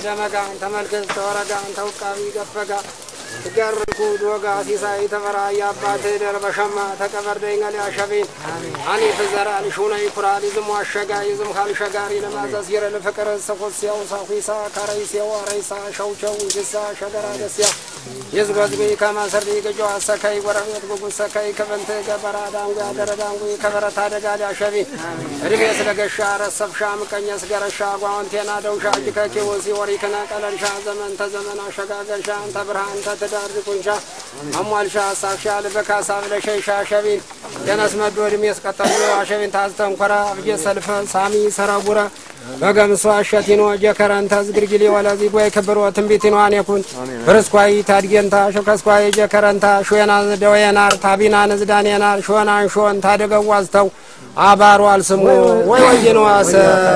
ደመጋ ተመልክት ተወረጋ ተውቃቢ ገፈጋ ትገርኩ ዶጋ ሲሳይ ተፈራ የአባት ደር በሸማ ተቀበርደኝ ገሊያ ሸቤን አኒ ፍዘራ ልሹነ ይኩራ ሊዝሙ አሸጋ ይዝም ካልሸጋሪ ለማዘዝ ይረ ለፍቅር ሰኮስያው ሳኺሳ ካረይሴው አረይሳ ሸውቸው እንስሳ ሸገራ ደስያ የዝጎዝጉ ከማሰርዲ ገጆ አሰካይ ጎረቤት ጉጉ ሰካይ ከበንት ገበራ ዳንጉ ያደረ ዳንጉ ከበረታ ደጋ ሊያሸቢ እድሜ ስለገሻ ረሰብሻ ምቀኘስ ገረሻ ጓወንቴና ደውሻ ጅከኬ ወሲ ወሪክነ ቀለልሻ ዘመን ተዘመን አሸጋገርሻ እንተ ብርሃን ተትዳር ዝቁንሻ አሟልሻ አሳብሻ ልበካሳ ብለሸይሻ ሸቢን ደነስ መዶ እድሜ ስቀጠሉ አሸቢን ታዝተንኮራ አብጀ ሰልፈ ሳሚ ሰረቡረ በገምሶ አሸቲኖ ጀከረንተ ዝግርጊሊ ወለዚ ጎይ ክብሮ ትንቢቲኖ አኔኩን ፍርስኳይ ታድጌንታ ሸከስኳይ ጀከረንታ ሾና ደወየናር ታቢና ንዝዳኔናር ሾናን ሾን ታደገዋዝተው አባሩ አልስሙ ወይ ወይኖ አሰ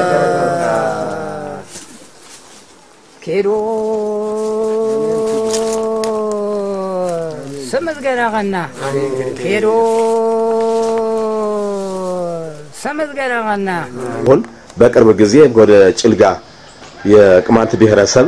ኬዶ ስምዝ ገናኸና ኬዶ ስምዝ ገናኸና አሁን በቅርብ ጊዜ ወደ ጭልጋ የቅማንት ብሔረሰብ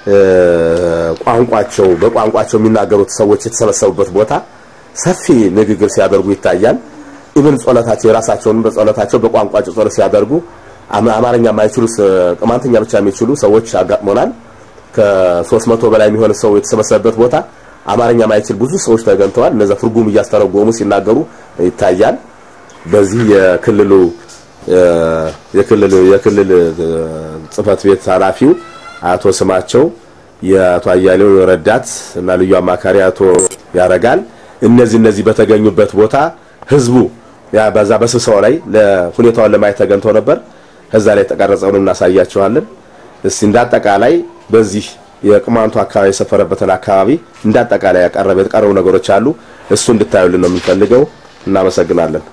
ቋንቋቸው በቋንቋቸው የሚናገሩት ሰዎች የተሰበሰቡበት ቦታ ሰፊ ንግግር ሲያደርጉ ይታያል። ኢብን ጸሎታቸው የራሳቸውን በጸሎታቸው በቋንቋቸው ጸሎት ሲያደርጉ አማ- አማርኛ የማይችሉ ስ- ቅማንትኛ ብቻ የሚችሉ ሰዎች አጋጥሞናል። ከሶስት መቶ በላይ የሚሆን ሰው የተሰበሰበበት ቦታ አማርኛ የማይችል ብዙ ሰዎች ተገኝተዋል። እነዛ ትርጉም እያስተረጎሙ ሲናገሩ ይታያል። በዚህ የክልሉ የክልል የክልል ጽህፈት ቤት ኃላፊው አቶ ስማቸው የአቶ አያሌው ረዳት እና ልዩ አማካሪ አቶ ያረጋል እነዚህ እነዚህ በተገኙበት ቦታ ህዝቡ ያ በዛ በስብሰባው ላይ ለሁኔታውን ለማየት ተገኝተው ነበር። ከዛ ላይ የተቀረጸውን እናሳያቸዋለን። እስቲ እንዳጠቃላይ በዚህ የቅማንቱ አካባቢ የሰፈረበትን አካባቢ እንዳጠቃላይ ያቀረበ የተቀረቡ ነገሮች አሉ። እሱ እንድታዩልን ነው የምንፈልገው። እናመሰግናለን።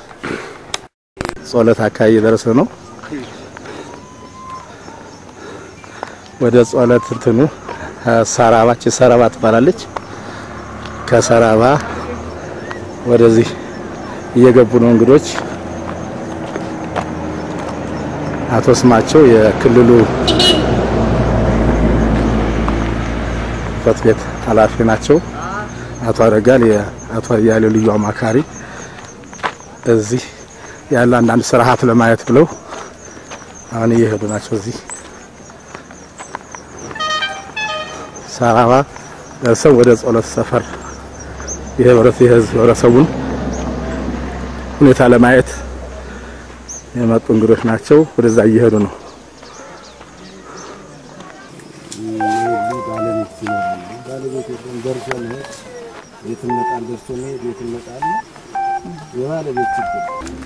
ጸሎት አካባቢ የደረሰ ነው። ወደ ጸሎት እንትኑ ሰራባች ሰራባ ትባላለች። ከሰራባ ወደዚህ እየገቡ ነው እንግዶች። አቶ ስማቸው የክልሉ ጽሕፈት ቤት ኃላፊ ናቸው። አቶ አረጋል የአቶ አያሌው ልዩ አማካሪ እዚህ ያለ አንዳንድ ስርዓት ለማየት ብለው አሁን እየሄዱ ናቸው። እዚህ ሰራባ ደርሰው ወደ ጸሎት ሰፈር የህብረት የህዝብ ህብረተሰቡን ሁኔታ ለማየት የመጡ እንግዶች ናቸው። ወደዛ እየሄዱ ነው። ባለቤት ይኖራሉ። ባለቤት የለም ደርሶ መሄድ ቤት ይመጣል፣ ደርሶ መሄድ ቤት ይመጣል። የባለቤት ችግር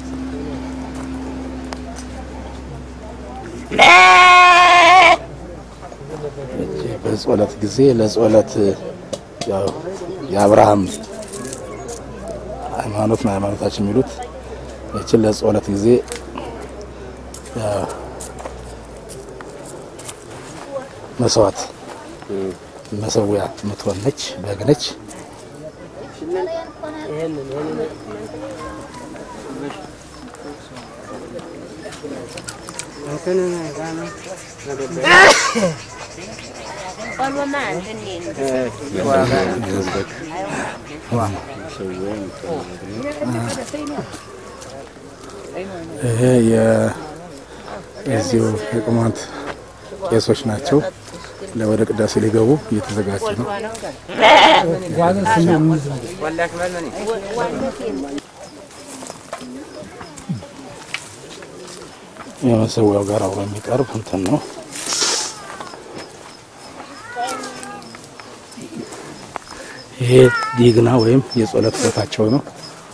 በጸሎት ጊዜ ለጸሎት ያው የአብርሃም ሃይማኖት ነው ሃይማኖታችን የሚሉት ይችን ለጸሎት ጊዜ ያው መስዋዕት መሰዊያ የምትሆን ነች፣ በግ ነች። ይሄ የዚሁ የቅማንት ቄሶች ናቸው። ወደ ቅዳሴ ሊገቡ እየተዘጋጁ ነው። የመሰዊያው ጋር አብሮ የሚቀርብ እንትን ነው። ይሄ ዲግና ወይም የጸሎት ቦታቸው ነው።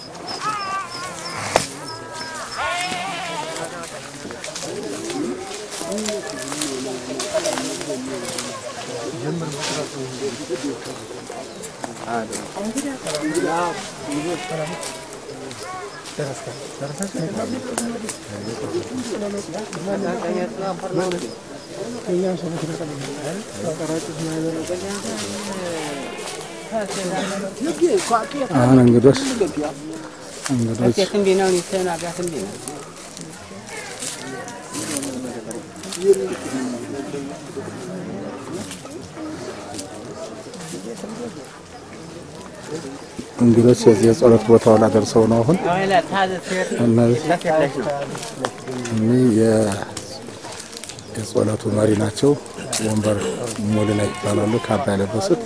አሁን እንግዶች እንግዶች እንግዶች የዚህ የጸሎት ቦታው ላይ ደርሰው ነው አሁን እነዚህ እኒህ የ- የጸሎቱ መሪ ናቸው። ወንበር ሙሉ ላይ ይባላሉ። ካባ የለበሱት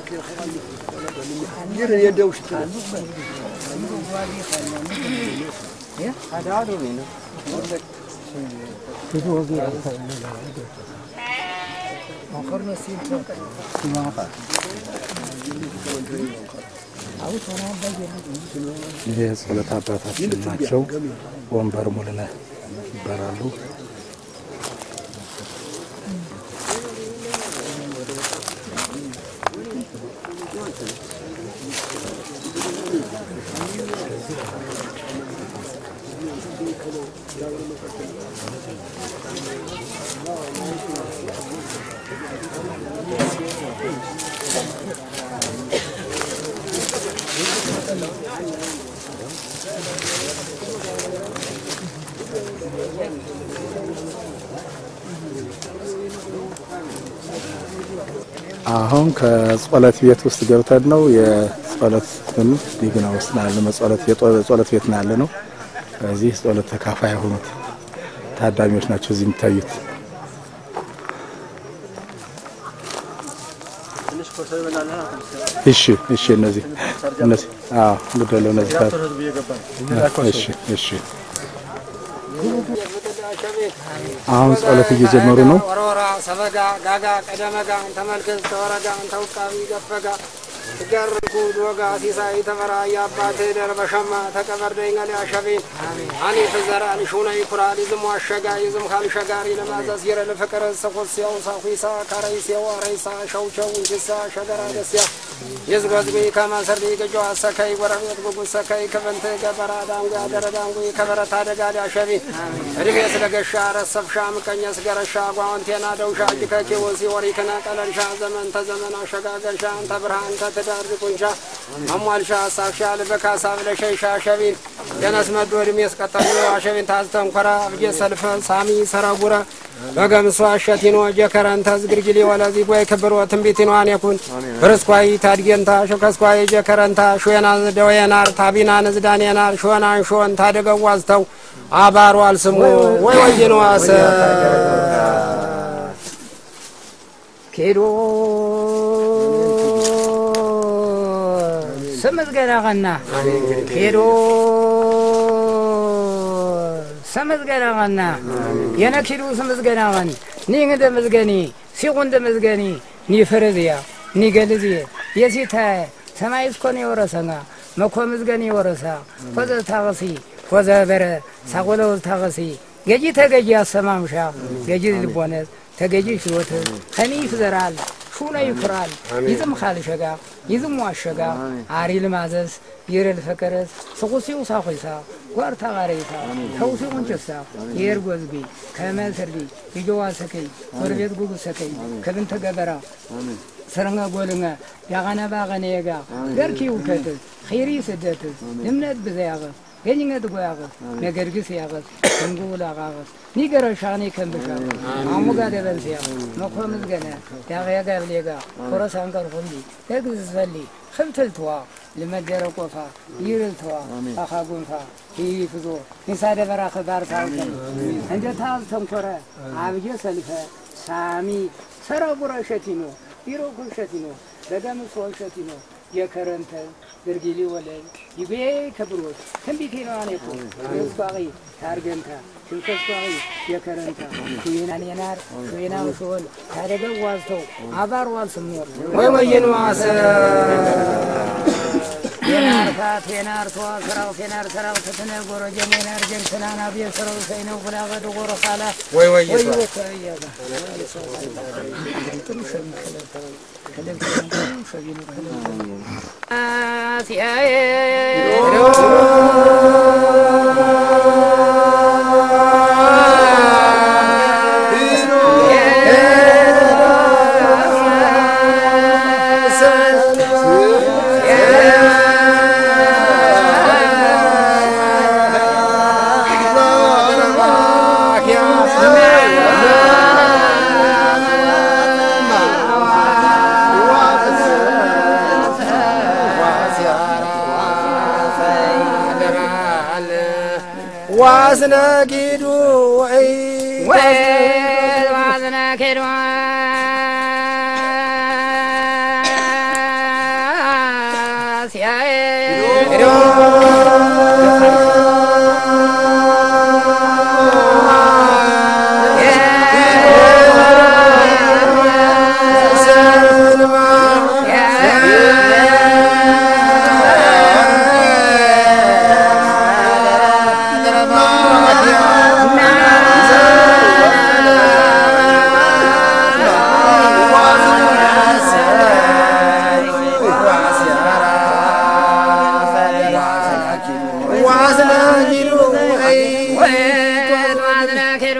ይህ የጸሎት አባታችን ናቸው። ወንበር ሙሉ ላይ ይባላሉ። አሁን ከጸሎት ቤት ውስጥ ገብተን ነው የጸሎት ዲግና ውስጥ ነው ያለ መጸሎት የጸሎት ቤት ነው ያለ ነው። እዚህ ጸሎት ተካፋይ የሆኑት ታዳሚዎች ናቸው እዚህ የሚታዩት። እሺ እሺ፣ እነዚህ እነዚህ አዎ፣ ግደለው እነዚህ ታ እሺ እሺ። አሁን ጸሎት እየጀመሩ ነው። ወረወራ ሰበጋ ጋጋ ቀደመጋ ተመልከት ተወረጋ ተውቃቢ ገፈጋ ትገርኩ ዶጋ ሲሳይ ተፈራ የአባት ደርበሸማ ተቀበርደኝ ገሊያ ሸቤን አኒ ፍዘራ ልሹነ ይኩራ ሊዝም ዋሸጋ ይዝም ካልሸጋሪ ለማዘዝ ይረ ለፍቅር ሰኮስያው ሳኩሳ ካረይሴው አረይሳ ሸውቸው እንጅሳ ሸገራ ደስያ የዝጎዝጉ ከማሰርዲ ገጆ አሰከይ ጎረቤት ጉጉ ሰከይ ክብንት ገበራ ዳንጉ ያደረ ዳንጉ ከበረታ ደጋ ሊያሸቢ እድሜ ስለገሻ ረሰብሻ ምቀኘስ ገረሻ ጓወንቴና ደውሻ እጅከኬ ወሲ ወሪክነ ቀለልሻ ዘመን ተዘመን አሸጋገርሻ እንተ ብርሃን ተትዳር ቁንሻ አሟልሻ አሳብሻ ልበካሳ ብለሸይሻ ሸቢን የነስ መዶ እድሜ ስቀጠሉ አሸቢን ታዝተንኮራ አብጄ ሰልፈ ሳሚ ሰረጉረ በገምሷ አሸቲኖ ጀከረንተ ዝግርጊሊ ወለዚ ጎይ ክብሮ ትንቢቲኗን የኩን ብርስኳይ ታድጌንታ ሸከስኳይ ጀከረንታ ሾና ደወየናር ታቢና ንዝዳኔናር ሾናን ሾን ታደገዋዝተው አባሩ አልስሙ ወይ ወይንዋሰ ኬዶ ስምዝገና ቀና ኬዶ ስምዝገና ቀና የነኪዱ ስምዝገና ቀን ኒ እንደ ምዝገኒ ሲቁ እንደ ምዝገኒ ኒ ፍርዝያ ኒ ገልዝየ የሲተ ሰማይ እስኮን የወረሰnga መኮ ምዝገኒ የወረሳ ኮዘ ታቀሲ ኮዘ በረ ሳቆለው ታቀሲ ገጂ ተገጂ አሰማምሻ ገጂ ልቦነት ተገጂ ሽሎት ከኒ ይፍዘራል ሹነ ይኩራል ይዝም ካልሸጋ ይዝም ዋሸጋ አሪ ልማዘዝ ይረል ፈቀረስ ስቁሲው ሳኺሳ ጓር ታጋረይሳ ተውሲው እንጭሳ የር ጎዝቢ ከመሰርዲ ይጆዋ ሰከይ ጎረቤት ጉጉ ሰከይ ከብንተ ገበራ ሰረንጋ ጎልንጋ ያጋና ባገነየጋ ገርኪ ውከት ኺሪ ስደት እምነት ብዘያገ ገኝነት ጎያገስ ነገርግስ ያገስ ክንጉል አጋገስ ኒገረ ሻኔ ከንብሻ አሙጋ ደበልስያ መኮ ምዝገነ ዳገያ ጋብሌጋ ኮረሳን ቀርፎንዲ ደግዝ ዘሊ ክብትልትዋ ልመደረ ቆፋ ይርልትዋ አኻ ጉንፋ ይፍዞ ኒሳ ደበራ ክባር ታውተ እንደ ታዝ ተንኮረ አብየ ሰልፈ ሳሚ ሰረጉረ ሸቲኖ ቢሮ ኩል ሸቲኖ ደገምሶ ሸቲኖ የከረንተ ግርጊሊ ወለል ይቤ ከብሮት ትንቢቴ ነው አኔኮ የስኳቂ ታርገንታ ሽንከስኳቂ የከረንታ ሽናኔናር ሽና ውሾል ታደገ ዋዝተው አባር ዋልስሞ ወይ ወይንዋሰ የናርታ ቴናር ተዋ ስራው ቴናር ስራው ትትነ ጎረጀ ሜናር ጀንትናና ቤ ስራው ሰይነው ጉላገ ደጎረ ካላ ወይ ወይ ወይ ወከያጋ ጥሩ ሸሚ ከለብ ከለብ ሸሚ አሲያዬ ያ ዋስነጊዱ ወይ ወዝነ ኬዶ ዋስነጊዱ ወይ ወዝነ ኬዶ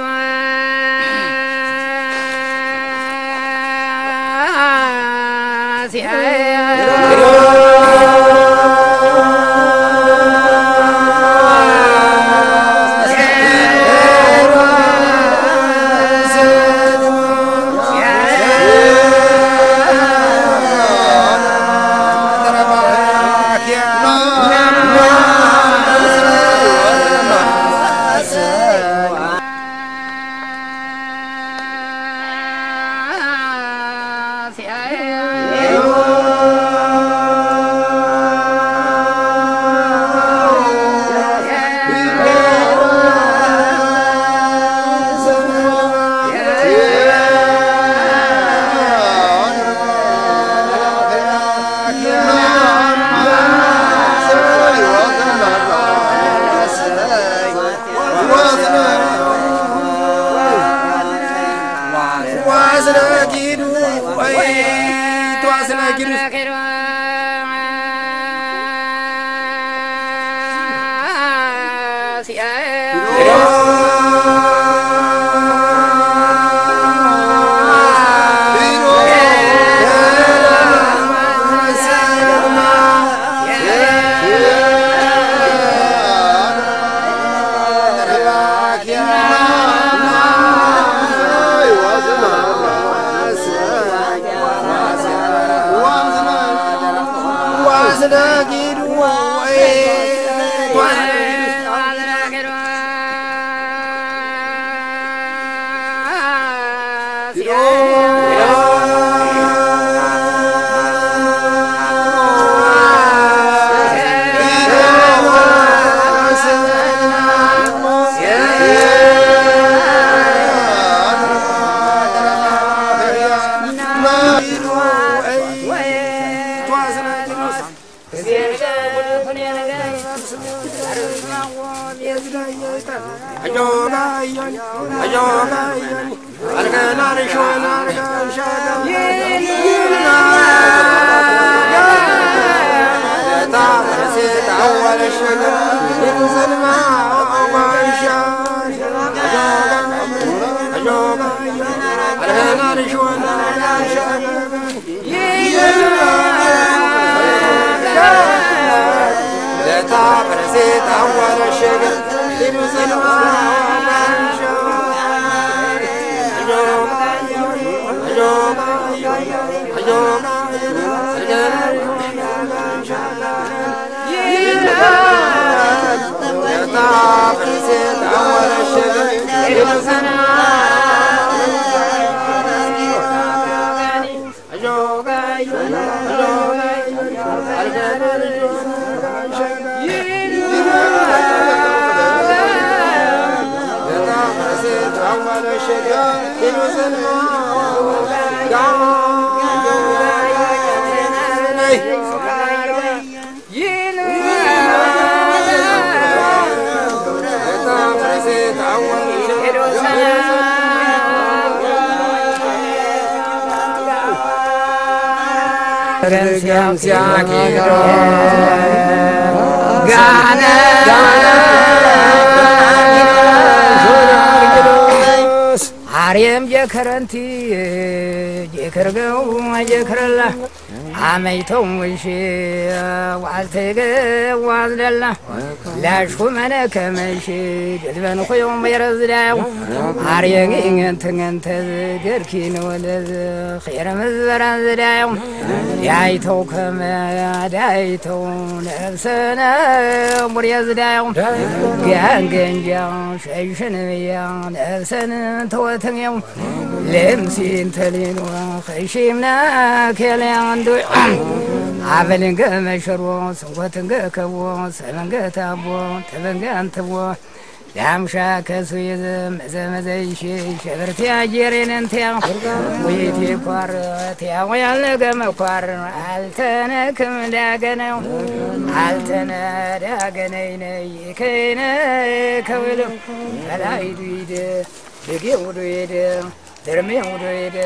ዋስነጊዱ ወይ ተዋስነጊዱ ዋስነጊዱ ወይ አርየም ጀከረንቲ ጀከርገው ጀከረላ አመይተው ሙሽ ዋልተገ ዋዝደላ ላሽኩ መነ ከመሽ ድልበን ኮዮም የረዝዳው አርየግ እንተ እንተ ገርኪን ወለዝ ኸይረ መዝበራ ዝዳው ዳይተው ከመ ዳይተው ነፍሰነ ሙር የዝዳው ጋንገንጃ ሸይሽንያ ነፍሰን ተወተኛው ልምሲን ተሊኖ ኸይሽምና ከልያንዱ አበልንገ መሸሮ ስንጎትንገ ከቦ ሰበንገ ታቦ ተበንገ አንትቦ ዳምሻ ከሱ የዘ መዘመዘይሽ ሸበርቲያ ጄሬነንቲያ ወይቴ ኳር ቲያ ወያልነገ መኳር አልተነክም ዳገነው አልተነ ዳገነይነይ ከይነ ከውሉ ከላይዱ ይደ ድጌ ውዱ ይደ ድርሜ ውዱ ይደ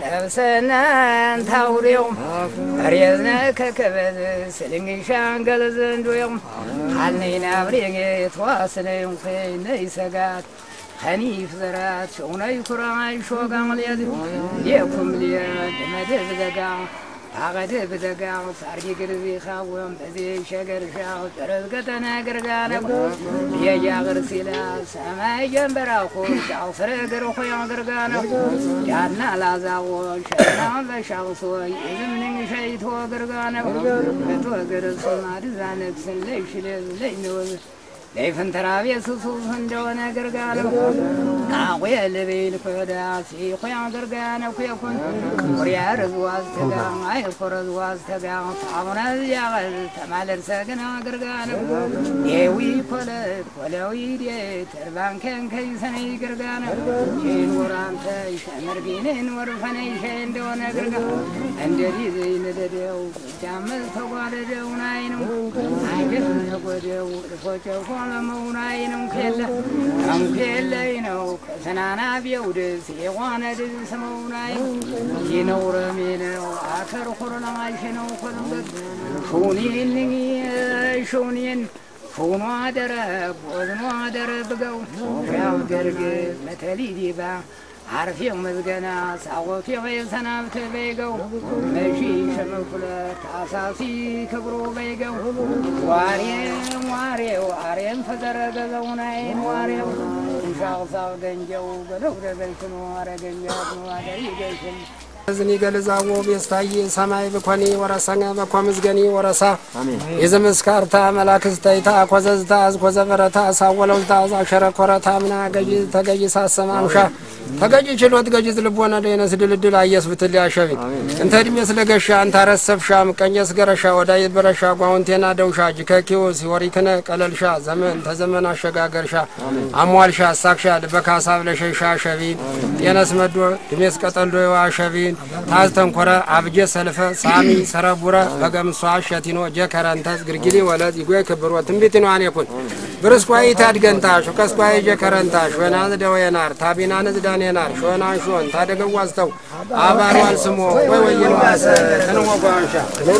ነብሰናን ታውሬው አርየዝነ ከከበዝ ስልንግሻን ገለዘንዶዮም ሓልነይና ብሬጌ ተዋስነዮም ኸይነይ ሰጋት ከኒፍ ዘራት ሸውነይ ኩራይ ሾጋምልየድ የኩም ልየ ድመድብ ዘጋ አቀደ ብዘጋ ሳርጊ ግርዚ ኻወም በዚ ሸገርሻ ጥረዝ ገጠነ ግርጋነ የያግር ሲላ ሰማይ ጀንበራኹ ሻውስረ ግር ኾያ ግርጋነ ጃና ላዛዎ ሸና በሻውሶ የዝምንኝ ሸይቶ ግርጋነ በቶ ግርሱ ማድዛነግስን ለይሽልዝ ለይንወዝ ለይፍንተራቤ ሱሱፍ እንደሆነ ግርጋነ አቆየ ልቤል ኮዳ ሲኮያ ግርጋነ ኩየኩን ቁርያ ርዝዋዝ ተጋ አይ ኮረዝዋዝ ተጋ ታሙነ ያቀል ተማለር ሰግና ግርጋነ የዊ ኮለት ኮለዊ ዴ ተርባንከን ከይሰነይ ግርጋነ ሼን ወራንተ ሸመርጊንን ወርፈነይ ሸ እንደሆነ ግርጋ እንደዲ ዘይነደደው ጃመዝ ተጓደደው ናይ ነው አይገር ተጎደው ፎጨው ለመውናይ ነው ከለ አንከለይ ነው ከሰናና ቢውድስ የዋነ ድል ሰመውናይ ይነውረም ነው አከር ኮሮናሽ ነው ኮልበት ሹኒን ሹኒን ሹኗ ደረ ቦዝኗ ደረ ብገው ያው ገርግ መተሊ ዲባ አርፌው መዝገና ሳወፌው የሰናብተ በይገው መሺ ሸመኩለ ታሳሲ ክብሮ በይገው ዋሬም ዋሬው አሬም ፈዘረ ገዘውናይን ዋሬው ሻውሳው ደንጀው በለው ደበልክኖ አረገኛት ነው አደሪ ገሽም ዝኒ ገልዛዎ ቤስታዬ ሰማይ ብኮኒ ወረሰኘ በኮ ምዝገኒ ወረሳ የዘመስካርታ መላክስተይታ ኮዘዝታ አዝኮዘ በረታ ሳወለውታ ዛሸረ ኮረታ ምና ገጂ ተገጂ ሳሰማምሻ ተገጂ ችሎት ገጂዝ ልቦነ ደይነስ ድልድል አየስ ብትል ያሸቢ እንተ ዕድሜ ስለገሻ እንታ ረሰብሻ ምቀኘስ ገረሻ ወዳይ በረሻ ጓውንቴና ደውሻ ጅከኪው ሲወሪክነ ቀለልሻ ዘመን ተዘመን አሸጋገርሻ አሟልሻ አሳክሻ ልበካሳ ብለሸሻ ሸቢን ጤነስ መዶ ድሜስ ቀጠልዶ አሸቢን ታዝ ተንኮረ አብጀ ሰልፈ ሳሚ ሰረቡረ በገምሷ ሸቲኖ ጀከረንተስ ግርጊሊ ወለት ይጎይ ክብሮ ትንቢት ነው አኔኩን ብርስኳይ ታድገንታሽ ከስኳይ ጀከረንታሽ ወናዝ ደወየናር ታቢናንዝ ዳኔናር ሾናን ሾን ታደገዋዝተው አባሯል ስሞ ወይ ወይን ዋሰ ተንወጓንሻ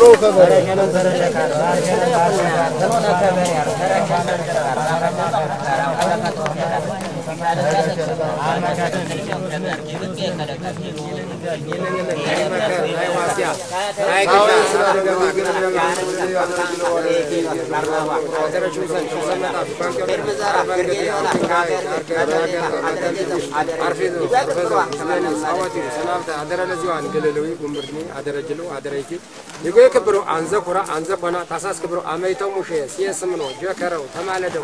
ይጎይ ክብሮ አንዘ ኩራ አንዘ ኮና ታሳስ ክብሮ አመይተው ሙሼ ሲየስም ነው ጀከረው ተማለደው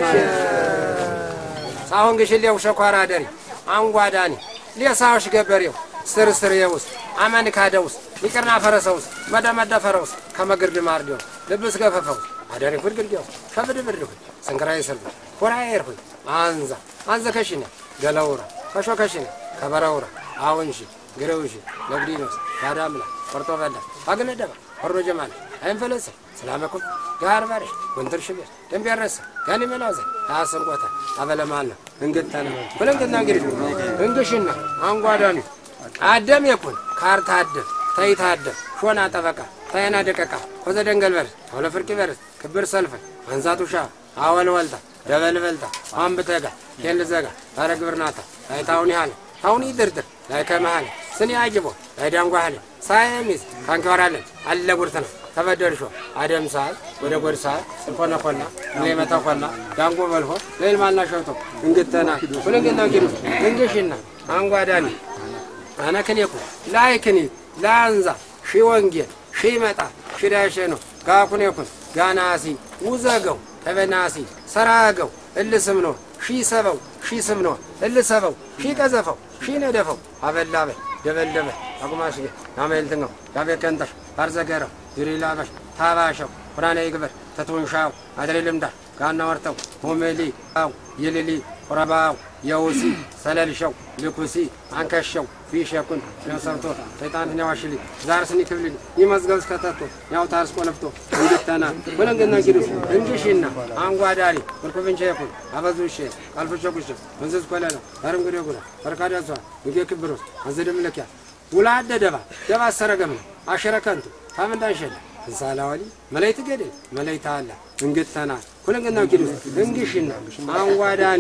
ሳሁን ግሽሌው ሸኳራ ደሪ አንጓዳኒ ሌሳዎች ገበሬው ስር ስር የውስጥ አመን ካደ ውስጥ ይቅርና ፈረሰ ውስጥ መደመደ ፈረ ውስጥ ከመግርድ ማርዲው ልብስ ገፈፈው አደሪ ፍርግርጌው ከብድ ብድ ሁኝ ስንክራይ ስልብ ኩራይ ኤርሁኝ አንዛ አንዘ ከሽነ ገለውራ ከሾ ከሽነ ከበረውራ አሁንሺ ግረውሺ ነግዲኖስ ባዳምላ ቆርጦ በላ ባግነደባ ወሮ ጀማል አይንፈለሰ ሰላመኩም ጋር ባርሽ ወንትር ሽቤር ደንብ ያረሰ ጋኒ መላዘ አሰንቆታ አበለማል ነው እንግተነ ብለንግና እንግዲህ እንግሽና አንጓዳኒ አደም የኩን ካርታ አደም ተይታ አደም ሾና ጠበቃ ታየና ደቀቃ ኮዘ ደንገል በርስ አውለ ፍርቂ በርስ ክብር ሰልፈ አንዛቱሻ አወል ወልታ ደበል በልታ አንብተጋ ኬል ዘጋ ታረ ግብርናታ ታይታውን ያህል ታውን ይድርድር ላይ ከመሃል ስኒ አጅቦ ዳንጓህል ሳይሚዝ ካንከወራለን አለ ጉርት ነው ተበደርሾ አደም ሰዓት ወደ ጎድ ሰዓት ኮነ ኮና ሌመታ ኮና ዳንጎ በልሆ ለልማልና ሸውቶ እንግተና ሁለገና ጊሩ እንግሽና አንጓዳኒ አነክኔኩ ላይክኒ ላንዛ ሺ ወንጌል ሺ መጣ ሺ ዳሸ ነው ጋኩኔኩን ጋናሲ ውዘገው ተበናሲ ሰራገው እልስም ነው ሺ ሰበው ሺ ስም ነው እልሰበው ሺ ቀዘፈው ሺ ነደፈው አበላበ ደበደበ አቁማሽ ናመልትኛው ያቤከንተሽ ታርዘገረው ዩሪላበሽ ታባሸው ቁራኔ ይግበር ተቱንሻው አድሬ ልምዳር ጋና ወርተው ሆሜሊ ው ይልሊ ቁረባው የውሲ ሰለልሸው ልኩሲ አንከሸው ፊሸኩን ነሰብቶ ሰይጣንትን ያዋሽሊ ዛርስኒ ክብልል ይመዝገብ እስከተቶ ያው ታርስ ቆለፍቶ እንድተና ወለንገና ጊዱስ እንግሽና አንጓዳሪ ወልኩብንቸ የኩን አበዙሼ ቃልፍቸ ቁሸ መንዘዝ ኮለለ አረንግዴ ጉራ ፈርካዳሷ ንጌ ክብሮስ አንዘደምለኪያ ውላ አደደባ ደባ አሰረገም ነው አሸረከንቱ ታምንዳንሸለ እንሳላዋሊ መላይት ገደል መላይት አለ እንግተና ኩለንገና ጊዱስ እንግሽና አንጓዳኒ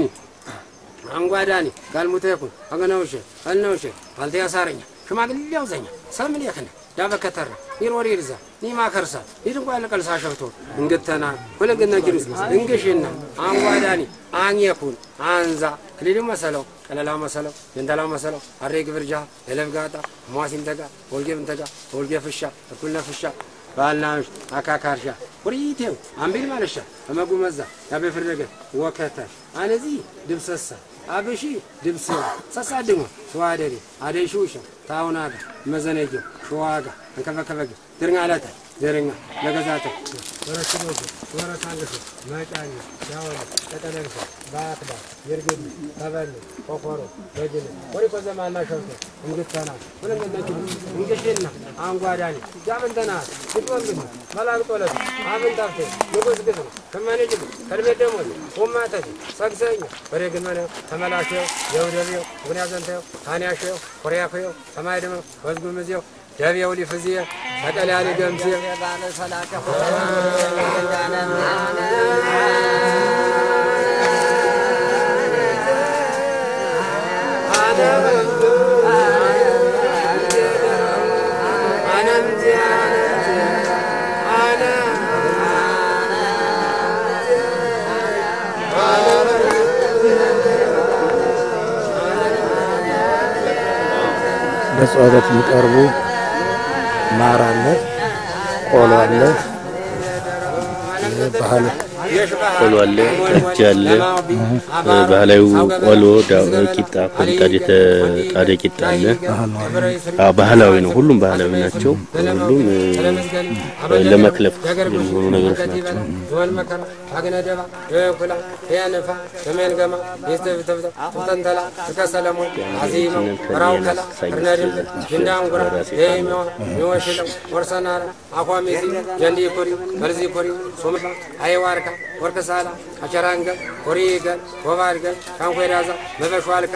አንጓዳኒ ጋልሙተ ይኩን አገናውሸ አልናውሸ ባልተ ያሳረኛ ሽማግሌው ዘኛ ሰምን የክነ ዳበከተረ ይሮሪ ይርዛ ኒማ ከርሳ ይድንቋ ለቀልሳ ሸብቶ እንግተና ሁለገና ጊዱስ እንግሽና አንጓዳኒ አንየኩን አንዛ ክሊሉ መሰለው ቀለላ መሰለው ጀንተላ መሰለው አሬ ግብርጃ የለብጋጣ ሟሲም ተጋ ወልጌ ብንተጋ ወልጌ ፍሻ እኩልነ ፍሻ ባልናሽ አካካርሻ ቁሪቴው አምቢል ማለሻ በመጉመዛ ያቤ ፍረገ ወከተ አነዚ ድብሰሳ አብሺ ድብስ ሰሳ ድሞ ተዋደሪ አደይ ሹሻ ታውናጋ መዘነጆ ሸዋጋ እንከበከበገ ድርኛለተ ዘረኛ ለገዛተ ወረሽኖጆ ወረታንገሾ መጫኝ ያወለ ተጠለልፎ ባክዳ ይርግል ተበል ቆኮሮ በጅል ወሪኮ ዘማና ሸውቶ እንግተና ሁለንገነጅ እንግሽና አንጓዳኒ ያምንተና ግጥወንግት መላግጦለት አምንታፍቴ ንጉስ ግት ከመኔጅብ ከልቤ ደሞዝ ኡማተት ሰግሰኛ በሬግን መነ ተመላሸው የውደብዮ ጉንያዘንተዮ ታንያሸዮ ኮሪያኮዮ ተማይደመ ወዝጉምዝዮ ደብየው ሊፍዝየ ተቀልያሊ ገምዝየ ለጸሎት የሚቀርቡ ማር አለ፣ ቆሎ አለ፣ ባህል ቆሎ አለ፣ ጠጅ አለ፣ ባህላዊ ቆሎ፣ ዳ- ቂጣ ከምጣድ የተጣደ ቂጣ አለ። አዎ ባህላዊ ነው። ሁሉም ባህላዊ ናቸው። ሁሉም እ፣ ለመክለፍ የሚሆኑ ነገሮች ናቸው። ዘወል መከራ አግነደባ የኩላ ያነፋ የሜንገማ የስተብተብተ ተንተላ ተከሰለሞን አዚመው ራውከላ እርነድም ጅንዳንጉራ የሚዋ ሚወሽለው ወርሰናራ አኳሜዚ ጀንዲ ኮሪ መልዚ ኮሪ ሶምባ አይዋርካ ወርከሳላ አቸራንገ ኮሪገን ወባድገን ካንኮዳዛ መበሽዋልካ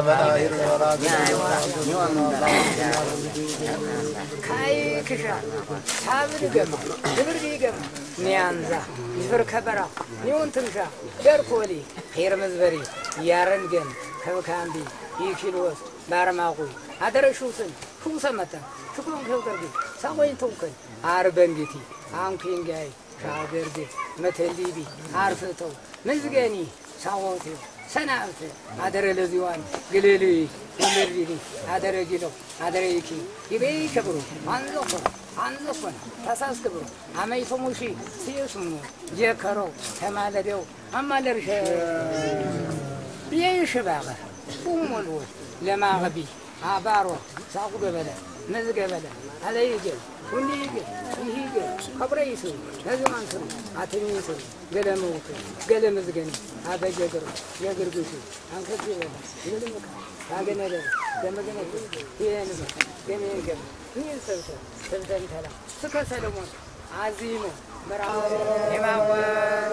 ካይክሻ ሳብድ ገማ ድብርድ ገማ ኒያንዛ ይፍር ከበራ ኒውን ትንሻ ደርኮሊ ኼር መዝበሪ ያረንገን ከብካምቢ ይኪልወስ ባርማቁይ አደረሹትን ሹሰመተ ሽኩን ከብቀርቢ ሳቆይን ተውከን አርበንግቲ አንኩንጋይ ሻገርግ መተሊቢ አርፍተው መዝገኒ ሳወቴ ሰናብት አደረ ለዚዋን ግልል ወለድኒ አደረ ጊለው አደረ ይኪ ይቤይ ከብሩ አንዘኮ አንዘኮን ተሳስክብሩ አመይቶ ሙሺ ሲየሱሙ ጀከሮ ተማለደው አማለርሸ የይሽባኸ ኡሞልዎ ለማኸቢ አባሮ ሳቁ ገበለ መዝገበለ አለይገል ሁንዲገል ይሂገል ከብረ ይስሩ ነዝማን ስሩ አትሚ ስሩ ገለመውቱ ገለመዝገኒ አበጀግሩ የግርግሹ አንከት ይበለ ይልምካ አገነደለ ገመገነ ይህንበ ገሜገም ይህን ሰብተ ሰብተንተላ ስከ ሰለሞን አዚሞ በራ የማወት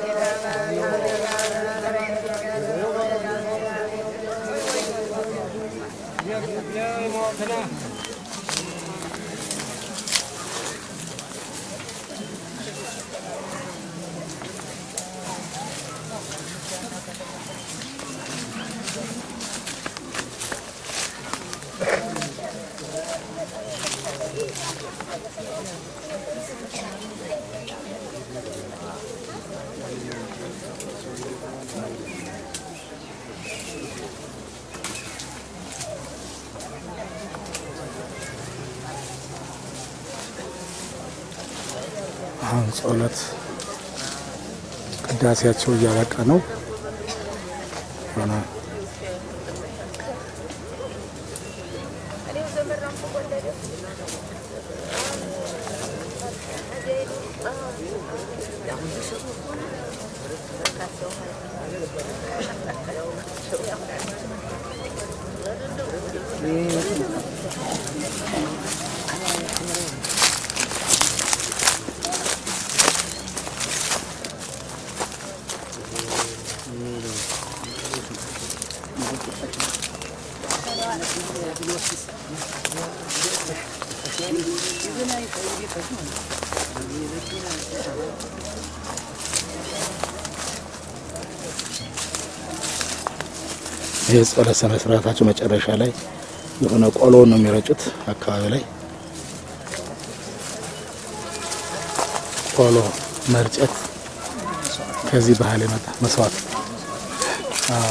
አሁን ጸሎት ቅዳሴያቸው እያበቃ ነው። ሆነ ይህ ጸሎት ስነ ስርዓታቸው መጨረሻ ላይ የሆነ ቆሎ ነው የሚረጩት። አካባቢ ላይ ቆሎ መርጨት ከዚህ ባህል የመጣ መስዋዕት። አዎ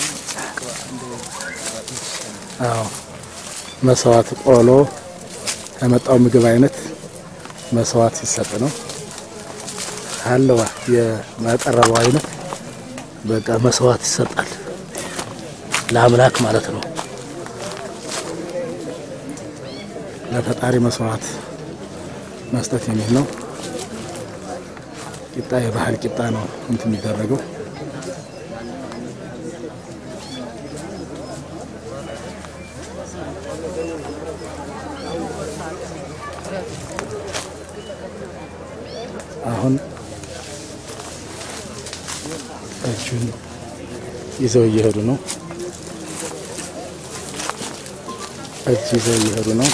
አዎ፣ መስዋዕት ቆሎ ከመጣው ምግብ አይነት መስዋዕት ሲሰጥ ነው አለዋ የማቀረበው አይነት በቃ መስዋዕት ይሰጣል ለአምላክ ማለት ነው። ለፈጣሪ መስዋዕት መስጠት የሚል ነው። ቂጣ የባህል ቂጣ ነው እንትን የሚደረገው። አሁን እጁን ይዘው እየሄዱ ነው። እጅ ይዘው እየሄዱ ነው።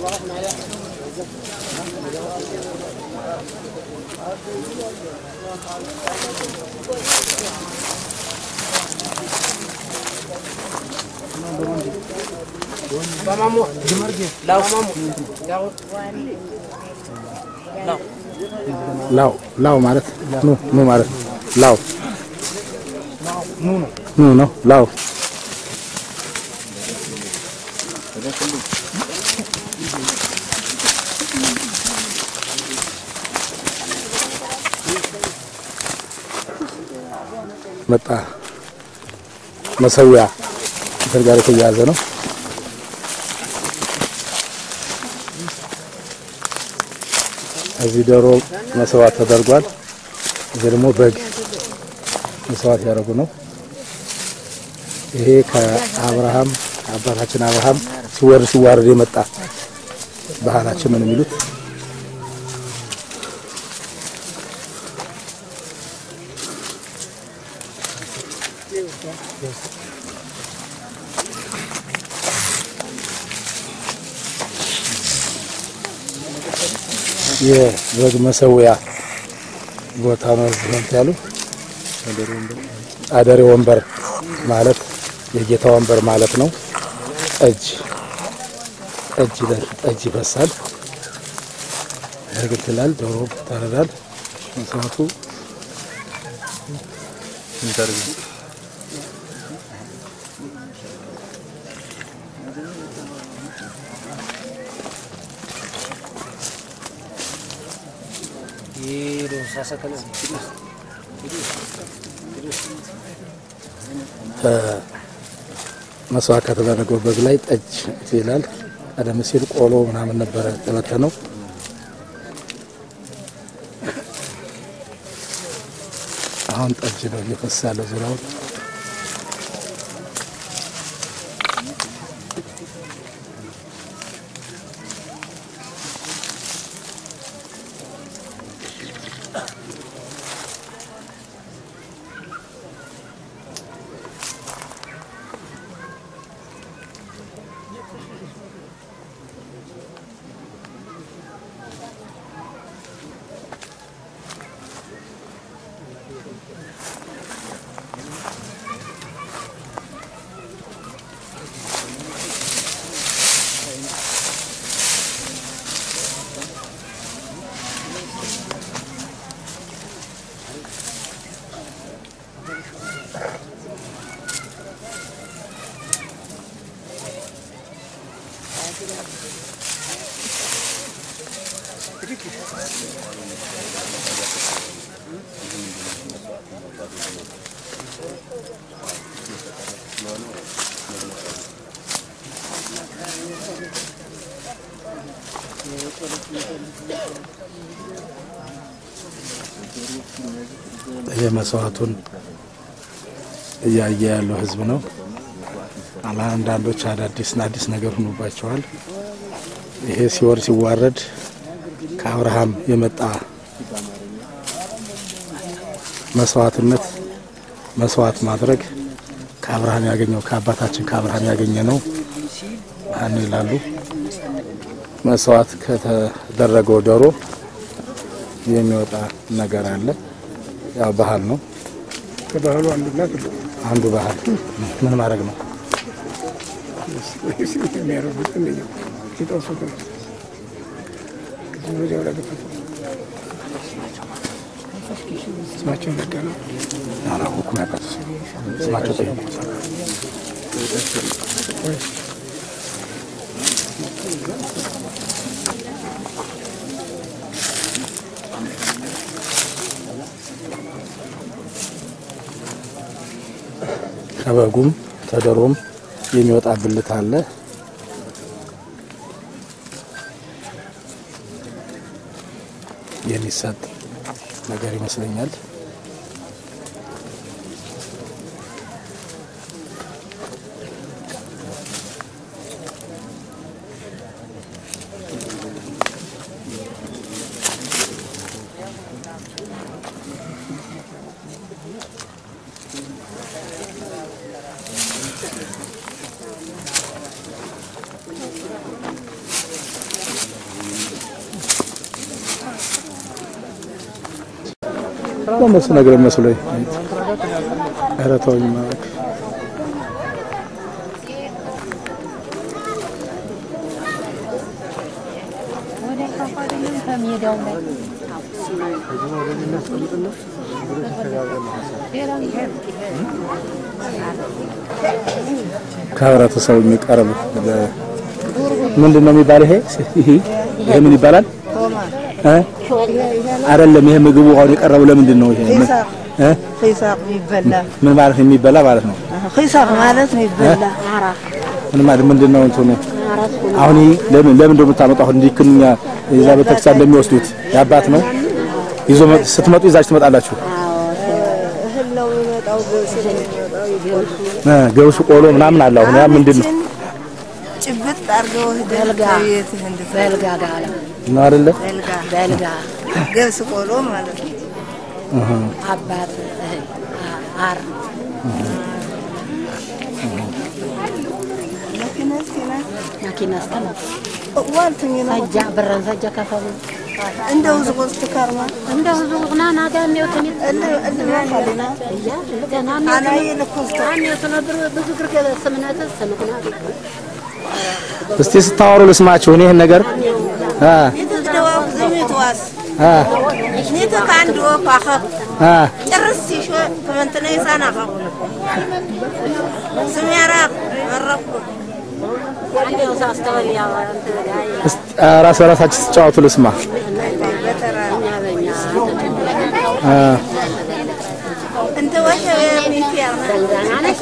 ላው ላው ማለት ኑ ኑ ማለት ላው ኑ ነው ላው መጣ መሰዊያ እንትን ጋር የተያያዘ ነው። እዚህ ዶሮ መስዋዕት ተደርጓል። እዚህ ደግሞ በግ መስዋዕት ያደረጉ ነው። ይሄ ከአብርሃም አባታችን አብርሃም ሲወርድ ሲዋረድ የመጣ ባህላችን ነው የሚሉት። የበግ መሰዊያ ቦታ ነው። እዚህ ነው ያሉ አደሬ ወንበር ማለት የጌታ ወንበር ማለት ነው። ጠጅ ጠጅ ይላል። ጠጅ ይፈሳል፣ ያገለግላል። ዶሮ ይታረዳል። መስዋዕቱ መስዋዕት ከተደረገው በግ ላይ ጠጅ ይላል። ቀደም ሲል ቆሎ ምናምን ነበረ የተበተነው። አሁን ጠጅ ነው እየፈሰሰ ያለው ዙሪያውን። ይሄ መስዋዕቱን እያየ ያለው ህዝብ ነው። አንዳንዶች አዳዲስ አዲስ ነገር ሆኖባቸዋል። ይሄ ሲወርድ ሲዋረድ ከአብርሃም የመጣ መስዋዕትነት መስዋዕት ማድረግ ከአብርሃም ያገኘው ከአባታችን ከአብርሃም ያገኘ ነው አን ይላሉ። መስዋዕት ከተደረገው ዶሮ የሚወጣ ነገር አለ። ያው ባህል ነው። ከባህሉ አንዱና አንዱ ባህል ምን ማድረግ ነው? የሚያደርጉት እንደኛው ሲጠብሱት ነው። ወዲያው ላይ ገፈቱ ስማቸውን ነጋ ነው። አላወኩም። ያውቃል ስማቸው ጠየቁ። ከበጉም ተደሮም የሚወጣ ብልት አለ። የሚሰጥ ነገር ይመስለኛል። ለመስ ነገር መስሎኝ ኧረ ተወኝ ማለት ከህብረተሰቡ የሚቀርብ ምንድን ነው የሚባል ይሄ ይሄ ምን ይባላል? እ አይደለም ይሄ ምግቡ አሁን የቀረበው ለምንድን ነው? ይሄ እ ኺሳቅ ይበላ ምን ማለት ነው? የሚበላ ማለት ነው። ኺሳቅ ማለት ነው ይበላ ምን ማለት ምንድን ነው እንትኑ? አሁን ይሄ ለምን ለምን እንደምታመጣው አሁን እንዲህ ክንኛ የዛ ቤተክርስቲያን እንደሚወስዱት የአባት ነው ይዞ መጥ- ስትመጡ ይዛችሁ ትመጣላችሁ። እህል ነው የሚመጣው ገብስ ነው የሚመጣው ይገብሱ እ ገብሱ ቆሎ ምናምን አለ። አሁን ያ ምንድን ነው ጭብጥ አድርገው ህደልጋ ቤትህ እንድትበልጋ ጋላ ነው አይደለ? በልጋ በልጋ ገብስ ቆሎ ማለት ነው። አባት እህል አር መኪናስ ኪናስ መኪና ስተማ ዋልትኝ ነው ፈጃ ብረን ፈጃ ከፈሉ እንደው ዝቆስ ትካርማ እንደ ህዙ ቁና ናጋ የሚወትን እል እልና ካሊና እያ ገና አናይ ልኩስ አን የተነብር ብዙ ግርገ ስምነት ስምኩና እስቲ ስታወሩ ልስማችሁ እኔ ይህን ነገር አ የተዝደዋ ዘሜትዋስ አ ኔተ ከአንድ ወፍ አኸብ አ ጭርስ ሲሾ ከመንትነ ይሳን አኸብ ስሜራ መረኩ አንዴው ሳስተወል ያው አንተ ጋር እስቲ አ፣ ራስ በራሳችሁ ስትጫወቱ ልስማ በተራ በኛ አ እንተ ወሸ ቤት ያርና አነሽ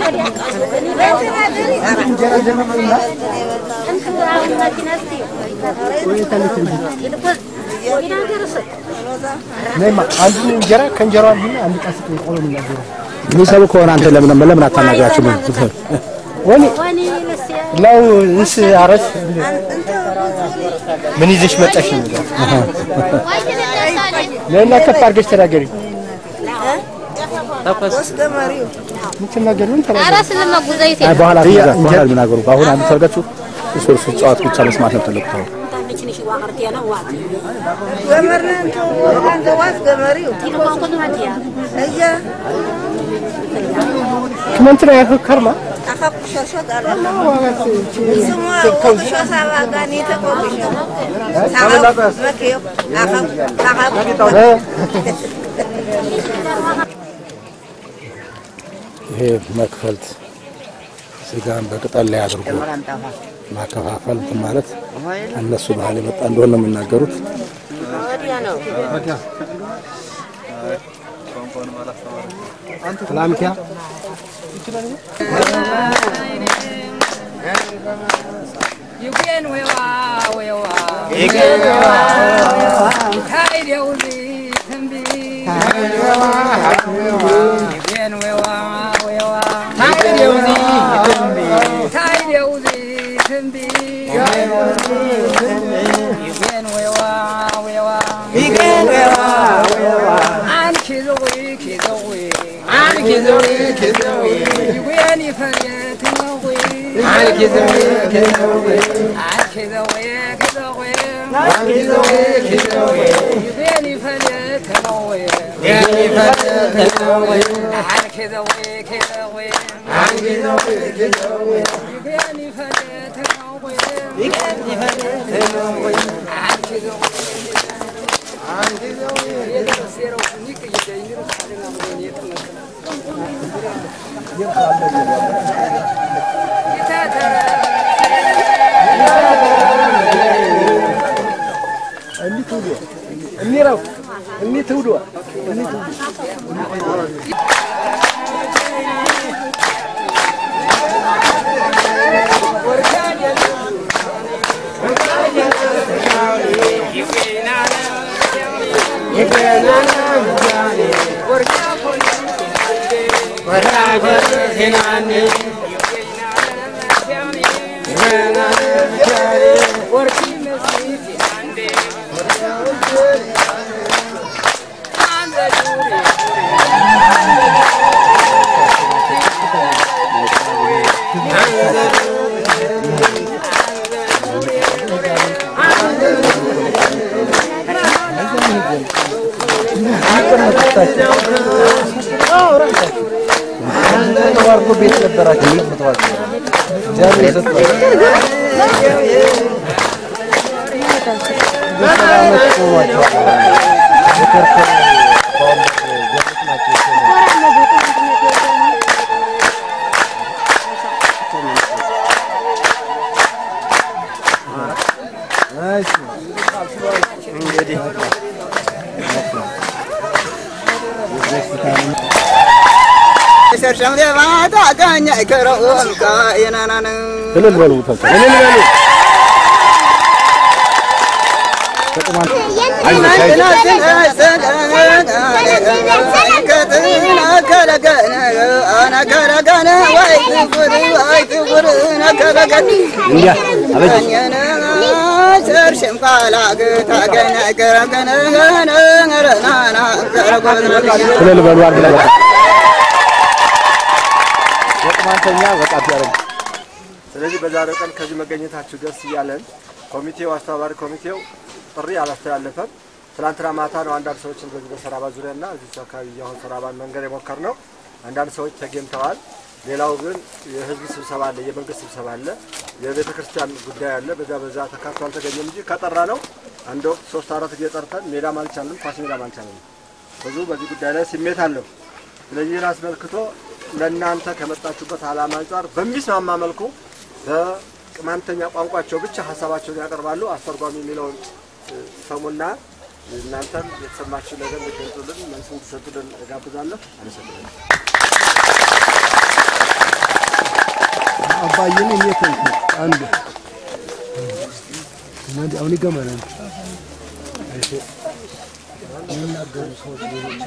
አንዱ እንጀራ ከእንጀራው አንዱና አንድ ቃስ ቆሎ የሚናገሩ የሚሰሩ ከሆነ አንተ ለምን ለምን አታናግራችሁ? ምን ወኒ ወኒ ለስ ላው እንስ አረስ ምን ይዘሽ መጣሽ? ለና ከፍ አድርገሽ ተናገሪ። ወስ ገመሪው የምትናገሪ ምን ተናገሪ? አራስ ለማጉዛይት አይ በኋላ በኋላ የሚናገሩ አሁን አንድ ሰርጋችሁ እሱ እሱ ጨዋታ ብቻ መስማት ነው ትልቁ ተው ታንቺ ዋቅርት ያለው ዋት ገመርና እንተ አንተ ዋስ ገመሪው ቲልዋን ኮዝ ማንቲያ እያ ክመንትና ያከርማ አኸብ ሾሾ ቃለ ስሙ ቆቅሾ ሳባ ጋኒ ተቆቅሾ ሳባ መኪዮ አኸብ አኸብ ይሄ መክፈልት ስጋን በቅጠል ላይ አድርጎ ማከፋፈል እንትን ማለት እነሱ ባህል የመጣ እንደሆነ ነው የሚናገሩት። ሰላምቲያ ይኩን ወይዋ ወይዋ ታይደውዚ ትንቢ ይቤን ወዋ ወዋ ታይደውዚ ትንቢ ታይደውዚ ትንቢ ይቤን ወዋ ወዋ ይቤን ወዋ ወዋ አንቺ ዘዊ ኪዘዊ አንቺ ዘዊ ኪዘዊ ይቤን ይፈየት ነዊ አንቺ ዘዊ ኪዘዊ አንቺ ዘዊ ኪዘዊ አንቺ ዘዊ ኪዘዊ ይቤን ይፈየት ነዊ ይቤን ይፈየት ነዊ አንቺ ዘዊ ኪዘዊ አንቺ ዘዊ ኪዘዊ ይቤን ይፈየት ነዊ ይቤን ይፈየት ነዊ አንቺ ዘዊ አንቺ ዘዊ የደረሰው ንቅ ይደይሩ ሳለና ምን የትነከ እኒረው እኒ ትውዷ እኒ ትውዷ ተባርኮ ቤት ነበራቸው ተመርተዋል። እግዚአብሔር ሰጥቷቸው በሰባ ዓመት ቆሟቸዋል። የከርከር በአሁኑ ገነት ናቸው የሾሙ። እሺ እንግዲህ ሰርሸም ለማታ ጋኛ ይከረውም ካየናናን እልል በሉ ተቀ- እልል በሉ እንዲያ አበጅ ሰርሽም ካላግ ታገኛ ይከረገነ ረናና እልል በሉ አንድ ላይ በቃ የቅማንተኛ በቃ ቢያረግ ስለዚህ በዛሬው ቀን ከዚህ መገኘታችሁ ደስ እያለን ኮሚቴው አስተባባሪ ኮሚቴው ጥሪ አላስተላለፈም። ትናንትና ማታ ነው አንዳንድ ሰዎችን በዚህ በሰራባ ዙሪያና እዚህ አካባቢ አሁን ሰራባን መንገድ የሞከር ነው። አንዳንድ ሰዎች ተገኝተዋል። ሌላው ግን የህዝብ ስብሰባ አለ፣ የመንግስት ስብሰባ አለ፣ የቤተ ክርስቲያን ጉዳይ አለ። በዛ በዛ ተካቶ አልተገኘም እንጂ ከጠራ ነው አንድ ወቅት ሶስት አራት ጊዜ ጠርተን ሜዳም አልቻልንም፣ ኳስ ሜዳም አልቻልንም። ብዙ በዚህ ጉዳይ ላይ ስሜት አለው። ስለዚህ ይህን አስመልክቶ ለእናንተ ከመጣችሁበት ዓላማ አንጻር በሚስማማ መልኩ በቅማንተኛ ቋንቋቸው ብቻ ሀሳባቸውን ያቀርባሉ። አስተርጓሚ የሚለውን እ፣ ሰሙና እናንተም የተሰማችሁ ነገር እንድትገልጹልን መልስ እንድትሰጡልን እጋብዛለሁ። አመሰግናለሁ። አባዬን እኔ ተንኩ አንዱ እናንተ አሁን ይገማናል እሺ የሚናገሩ ሰዎች ሌሎች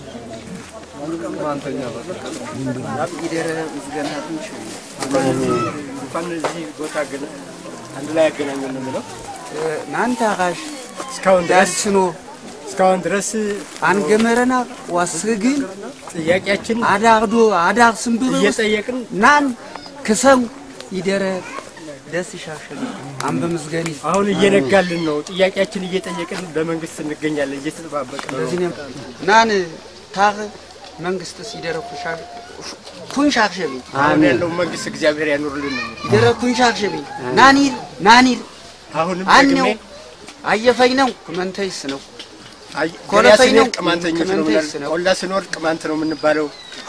ይደረ ምስገና ትንሽ እንኳን እዚህ ቦታ ግን አንድ ላይ ያገናኘን ነው የምለው ናንተ አኻሽ እስካሁን ድረስ ዳስኖ እስካሁን ድረስ አንገመረና ዋስግን ጥያቄያችን አዳግዶ አዳግ ስንብር እየጠየቅን ናን ክሰም ይደረ ደስ ይሻሸል አንበ ምስገኒ አሁን እየነጋልን ነው። ጥያቄያችን እየጠየቅን በመንግስት እንገኛለን፣ እየተጠባበቅን ነው። ለዚህ ነው ናን ታግ መንግስት ሲደረ ኩሻ ኩንሻክሸቢ አሁን ያለው መንግስት እግዚአብሔር ያኑርልን ነው። ይደረ ኩንሻክሸቢ ናኒር ናኒር አሁንም አኔው ደግሜ አየፈኝ ነው ኩመንተይስ ነው አይ ኮለፈኝ ገበያ ስንሄድ ነው፣ ቅማንተኞች ነው ቅማንተኝስ ብለን ነው። ቆላ ስንወር ቅማንት ነው የምንባለው።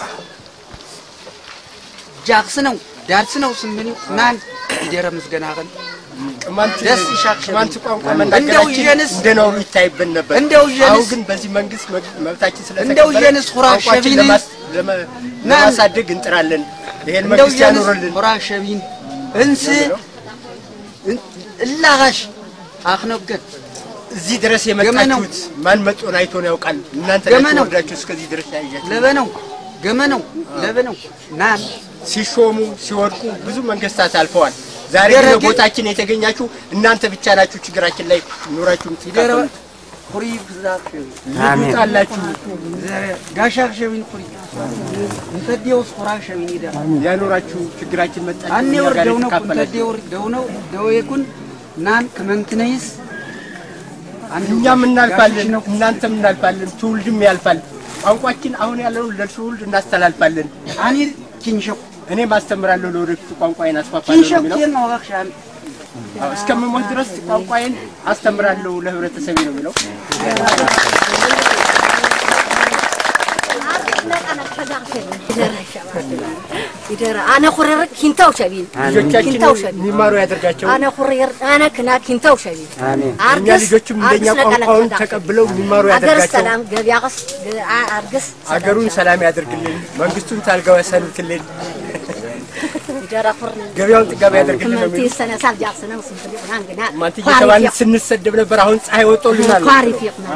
ጃክስ ነው ዳርስ ነው ስምኒ ናን ይደረ ምስገና ቀን ቅማንት ደስ ይሻክሸቢ ቅማንት ቋንቋ እንደው መናገራችን ይዤንስ እንደ ነውሩ ይታይብን ነበር። እንደው ይዤንስ አሁን ግን በዚህ መንግስት መግ- መብታችን እንደው ስለተከበረ ይዤንስ ሁራ ቋንቋችን ሸቢን ለማስ- ለመ- ናን- ለማሳደግ እንጥራለን። ይሄን እንደው መንግስት ጀንስ ያኑርልን። ሆራ ሸቢን እንስ እላጋሽ አክነገን እዚህ ድረስ የመጣችሁት ማን መጦን አይቶ ነው ያውቃል? እናንተ ገመ ናችሁ ነው። ወርዳችሁ እስከዚህ ድረስ ያያችሁ። ለበነው ገመነው ለበነው ናም ሲሾሙ ሲወድቁ ብዙ መንግስታት አልፈዋል። ዛሬ ግን ደረጀ- ቦታችን የተገኛችሁ እናንተ ብቻ ናችሁ። ችግራችን ላይ ኑራችሁ ይደረ የምትካፈሉ ሁሪ ብዛት ልዩት አላችሁ። ጋሻ ሸቢን ሁሪ እንተዲውስ ሁራ ሸቢን ይደ ያኖራችሁ ችግራችን መጣችሁ አኔ እኛ ጋር ወርደው ነው የተካፈላችሁ። እንተዲው ወርደው ነው ደው ይኩን ናን ከመንትነይስ እኛም እናልፋለን፣ እናንተም እናልፋለን፣ ትውልድም ያልፋል። ቋንቋችን አሁን ያለውን ለትውልድ እናስተላልፋለን። አኒ ኪንሸኩ እኔም አስተምራለሁ ለወደፊቱ ቋንቋዬን አስፋፋለሁ ኪንሸኩ ነው የሚለው። የን ወጋክሻን አዎ፣ እስከምሞት ድረስ ቋንቋዬን አስተምራለሁ ለህብረተሰቤ ነው የሚለው። ይደረ አነ ኩረር ኪንታው ሸቢን ልጆቻችን ኪንታው ሸቢን የሚማሩ ያደርጋቸው። አነ ኩረር አነ ክና ኪንታው ሸቢን እኛ ልጆችም እንደኛ ቋንቋውን ተቀብለው የሚማሩ አገር ያደርጋቸው። ሰላም ገቢያቅስ አርግስ አገሩን ሰላም ያደርግልን፣ መንግስቱን ታልጋው ያሰኑትልን፣ ይደረ ኩር ገበያውን ጥጋቢ ያደርግልን ነው ክመንቲ የሚሉት። ሰነሳል ጃክስነው ስንት ናንግና ማንት እየተባልን ስንሰደብ ነበር። አሁን ፀሐይ ወጥቶልናል። ኳሪ ፊቅና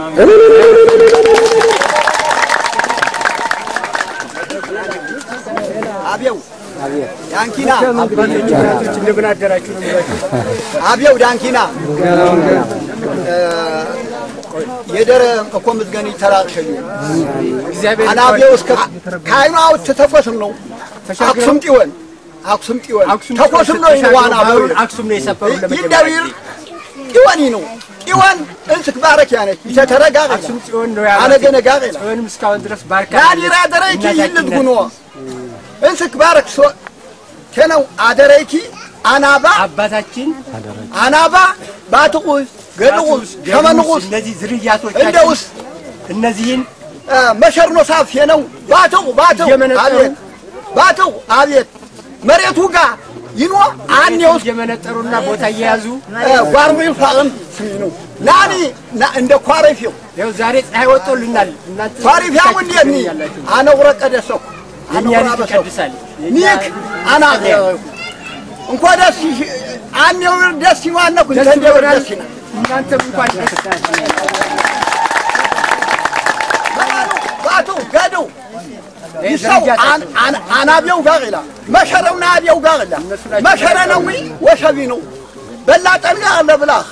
አብየው ዳንኪና አባቶች እናቶች እንደምን አደራችሁ ነው የሚሏቸው። አብየው ዳንኪና የደረ እኮ ምዝገኒ ተራቅሸዩ እግዚአብሔር አናብየው እስከ ከአይኑ አውት ተተኮስም ነው አክሱም ጢወን አክሱም ጢወን አክሱም ተኮስም ነው ይዋና ባህሩን አክሱም ነው የሰፈሩ ለመጀመሪያ ይደዊር ጢወኒ ነው ጢወን እንስክ ባረክ ያነች ይተተረጋግ አክሱም ጽዮን ነው አነገ ነጋግ ይላል ጽዮንም እስካሁን ድረስ ባርካ ናዲራ ደረይኪ ይልት ጉኖ እንስክ ባረክ ሶ ከነው አደረይኪ አናባ አባታችን አናባ ባትቁስ ገድቁስ ሸመንቁስ እነዚህ ዝርያቶች እንደውስ እነዚህን መሸርኖ ሳፍ ነው ባትቁ ባትቁ እየመነጠሩ አቤት ባትቁ አቤት መሬቱ ጋር ይኖ አንየውስ እየመነጠሩና ቦታ እየያዙ ጓርሙ ይፋቅም ስሚ ነው ናኒ ና- እንደ ኳረፊው ይኸው ዛሬ ፀሐይ ወጥቶልናል። እናንተ ኳረፊያው እንዴት ኒ አነቁረ ቀደሰኩ የእኛ አነቁረ ልጅ አበሰኩ ይቀድሳል። ኒክ አና እንኳ ደስ ይሽ- አኔው ደስ ይዋነኩ ደስ እንደ እንደው ይሆናል። ደስ ይላል እናንተም እንኳን ደስ ባቱ ገዱ ይህ ይሰው ደረጃ አን- አን- አናቢው ጋር ይላል መሸረው ናቢው ጋር ይላል መሸረ ነው ወሸቢ ነው በላጠን ጋር ለብላህ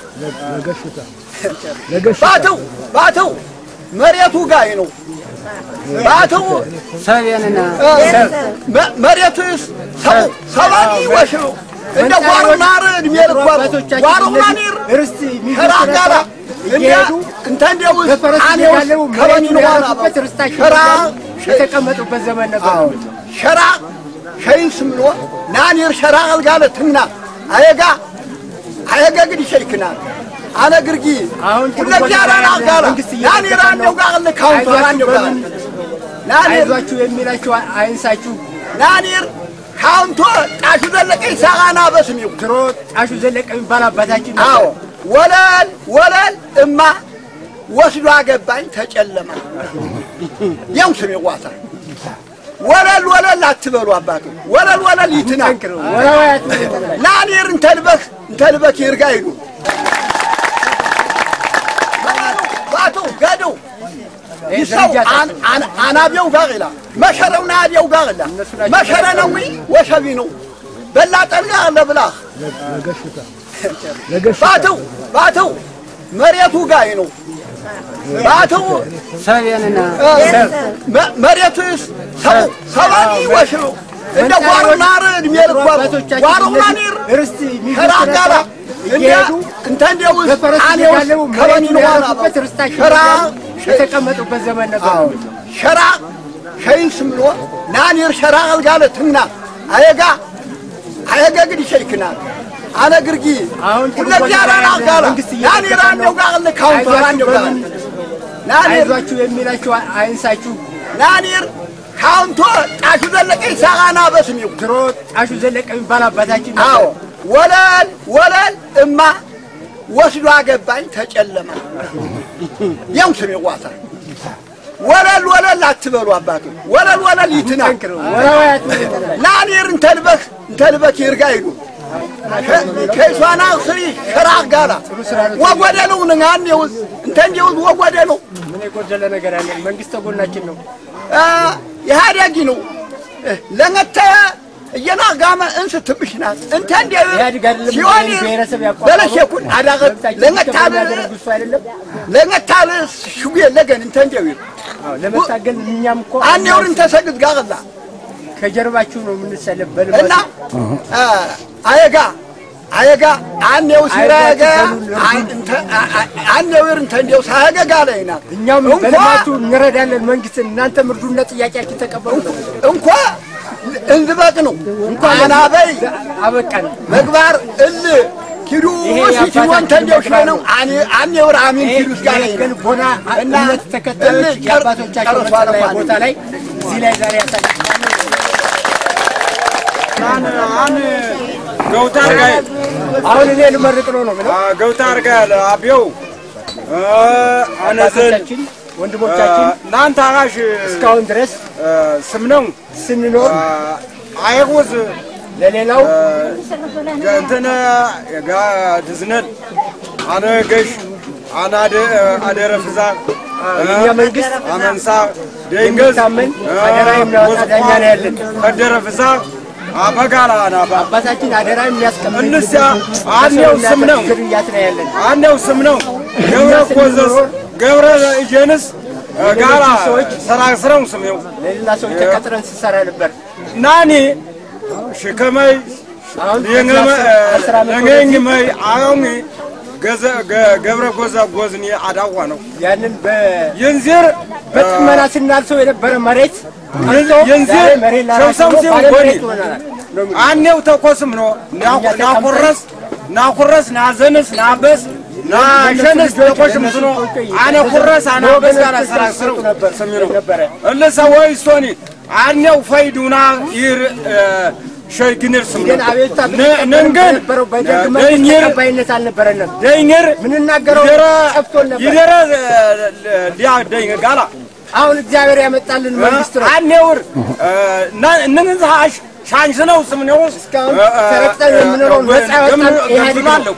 ባቱ ባቱ መሬቱ ጋር ነው ባቱ ሰብየንና መ- መሬቱስ ሰው ሰባኒ ወሽሩ እንደ ጓሩናር እድሜ ልኳ ጓሩናኒር ርስት ሸራ ጋራ እየሄዱ እንተ እንደውስ በፈረስ አኔውስ እየጋለቡ ከበኒ መሬቱን ነዋራ ያረፉበት ርስታቸው ሸራ የተቀመጡበት ዘመን ነበር። አዎ ሸራ ሸይን ስምሎ ናኒር ሸራ አልጋለ ትምና አየጋ አየጋ ግድ ሸይክና አነ ግርጊ አሁን ሁለት ያራን አልጋለ መንግስት ናኒር አንዴው ጋር ለካውንቶ አንዴው ጋር ናኒር አይዟችሁ የሚላችሁ አይንሳችሁ። ናኒር ካውንቶ ጣሹ ዘለቀኝ ሳቃና በስሚው ድሮ ጣሹ ዘለቀ የሚባል አባታችን ነበር። አዎ ወለል ወለል እማ ወስዶ አገባኝ ተጨለማ ያው ስሜ ዋሳ ወለል ወለል አትበሉ አባቱ ወለል ወለል ይትና ወራዋያት ናኒር እንተልበክ እንተልበክ ይርጋ ይሉ ባቱ ገዱ ይሰው አን- አን- አናቢው ጋር ይላል መሸረው ናቢው ጋር ይላል መሸረ ነው ወሸቢ ነው በላጠን ጋር ለብላህ ባቱ ባቱ መሬቱ ጋር ነው ባቱ ሰብየንና መ- መሬቱስ ሰው ሰባኒ ወሽሩ እንደ ጓሩናር እድሜ ልኳ ጓሩናኒር ርስት ሸራ ጋራ እየሄዱ እንተ እንደውስ በፈረስ አኔውስ እየጋለቡ ከበኒ መሬቱን ነዋራ ያረፉበት ርስታቸው ሸራ የተቀመጡበት ዘመን ነበር። አዎ ሸራ ሸይን ስምሎ ናኒር ሸራ አልጋለ ትምና አየጋ አየጋ ግድ ሸይክና አነ ግርጊ አሁን ሁለት ያራን አልጋለ መንግስት ናኒር አንዴው ጋር ለካውንቶ አንዴው ጋር ናኒር አይዟችሁ የሚላችሁ አይንሳችሁ። ናኒር ካውንቶ ጣሹ ዘለቀኝ ሳቃና በስሚው ድሮ ጣሹ ዘለቀ የሚባል አባታችን ነበር። አዎ ወለል ወለል እማ ወስዶ አገባኝ ተጨለማ ያው ስሜ ዋሳ ወለል ወለል አትበሉ አባቱ ወለል ወለል ይትና ወራዋያት ናኒር እንተልበክ እንተልበክ ይርጋ ይሉ ከይሷና ስሪ ሽራቅ ጋራ ወጎደሉ ንጋን ይውዝ እንተ እንዲውዝ ወጎደሉ ምን የጎደለ ነገር አለ? መንግስት ተጎናችን ነው። ኢህአዴጊ ነው ለመተ እየናጋመ እንስ ትብሽናት እንተ እንዲ ሲሆን በለሸኩን አዳቀት ለመታል ለመታል ሽጉ የለገን እንተ እንዲው ለመታገል እኛም እኮ አንየውርን ተሰግድ ጋቅላ ከጀርባችሁ ነው የምንሰለፍ እና አየጋ አየጋ አንየው ሲረገ አንየውር እንተ እንዲው ሳያገጋ ላይ ናት እኛም በልማቱ እንረዳለን መንግስትን እናንተም እርዱና ጥያቄያችን ተቀበሉ እንኳ እንዝበቅ ነው አናበይ አበቃን መግባር እል ኪዱ ሲቲው አንተ እንዲው ሽለ ነው አኔ አኔው አሚን ኪዱ ጋር ግን ቦና እና ተከታዮች የአባቶቻቸው መጠለያ ቦታ ላይ እዚህ ላይ ዛሬ ያሳልፋሉ። ገውታር ጋር አሁን እኔ ልመርቅ ነው ነው ምለው ገውታር ጋር አብየው አነዘን ወንድሞቻችን እናንተ አራሽ እስካሁን ድረስ ስም ነው ስንኖር አይጉዝ ለሌላው እንትን ጋ ድዝነል አነ ገሽ አነ አደረ ፍዛ የእኛ መንግስት አመንሳ ደንገዝ ታመን አደራ የሚያወጣ ዳኛ ነው ያለን ከደረ ፍዛ አበጋላ ናባ አባታችን አደራ የሚያስቀምጥ እንስያ አንየው ስም ነው ግርያት ነው ያለን አንየው ስም ነው ገብረ ኮዘስ ገብረ እጀንስ ጋራ ሰራ ስራው ስም ነው ለሌላ ሰው ተቀጥረን ስሰራ ነበር ናኒ ሽከመይ ለገኝመይ አዮሚ ገብረ ጎዛ ጎዝኒ አዳዋ ነው ያንን የንዚር በጥመና ስናልሰው የነበረ መሬት የንዚር ሸምሰምሲው ጎኒ አኔው ተኮስም ነው ናኩረስ ናኩረስ ናዘንስ ናበስ ናሸንስ ተኮሽም ስኖ አነ ኩረስ አነ በስ ጋራ ሰራ ስረው ስሚሩ እልሰ ወይ ስቶኒ አኔው ፈይዱና ይር ሸግንር ስም ግን አቤቱታ ነንገን ነበረው በደርግ መንግስት ተቀባይነት አልነበረንም። ደይንር ምንናገረው ጠፍቶን ነበር። ይደረ ሊያ ደይን ጋላ አሁን እግዚአብሔር ያመጣልን መንግስት ነው። አኔውር እንንዝሃሽ ሻንሽ ነው ስም ነው እስካሁን ተረግጠን የምንኖረው ነፃ ያወጣን ኢህአዴግ ነው።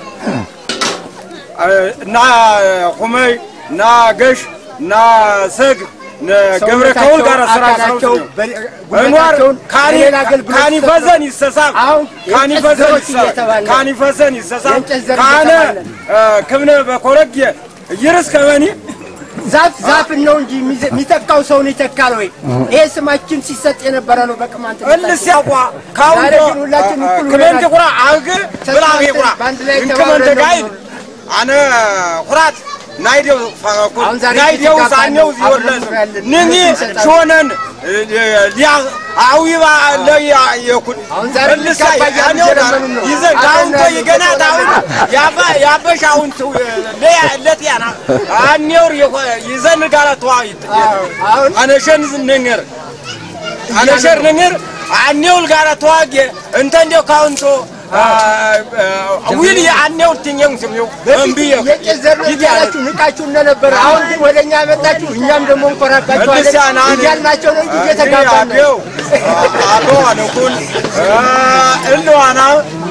እና ቁመይ እና ገሽ እና ሰግ ገብረ ከውል ጋር ስራ አካላቸው እንዋር ሌላ አገልግሎት ካኒፈዘን ይሰሳብ አሁን ካኒፈዘን የእንጨት ዘሮች እየተባለ ካኒፈዘን ይሰሳብ የእንጨት ዘር ካነ እየተባለ ክብነ በኮረግየ ይርስ ከመኒ ዛፍ ዛፍን ነው እንጂ የሚተካው ሰውን ይተካል ወይ? ይሄ ስማችን ሲሰጥ የነበረ ነው በቅማንት እልስ ያቋ ካውንቶ ዛሬ ግን ሁላችን እኩል ክመንተ ሆነናል። ቁራ አግ ብላጌ ቁራ በአንድ ላይ እንክመንተ ተባብረን ነው ጋይድ አነ ቁራት ናይዴው ፈኩል አሁን ዛሬ ናይዴው ሲጋባ ሳኔው ነው ዚወርለ አብረን ያለን ንኒ እንሰጣለን። ሾነን ሊያ አዊባ ለያ የኩል አሁን ዛሬ እልሳ ልንጋባ እያልን ያኔው እየለመኑን ነው። ይዘን አብረን ካውንቶ ያለን ይገና ታውን ያባ ያበሽ አሁን ቱ ለያ ለቲያና አኔውር ይዘን ጋላ ተዋይት አሁን አነሸን ዝነገር አነሸር ነገር አኔውል ጋራ ተዋጌ እንተ እንዲያው ካውንቶ ዊል የአኔውል ትኛው ስሚው እምቢየ የቄስ ዘር ነው እያላችሁ ንቃችሁ እንደነበረ አሁን ግን ወደ እኛ መጣችሁ፣ እኛም ደግሞ እንኮራባችኋለን እያልናቸው ነው እንጂ እየተጋባን ነው። አቶ አነኩል እልዋና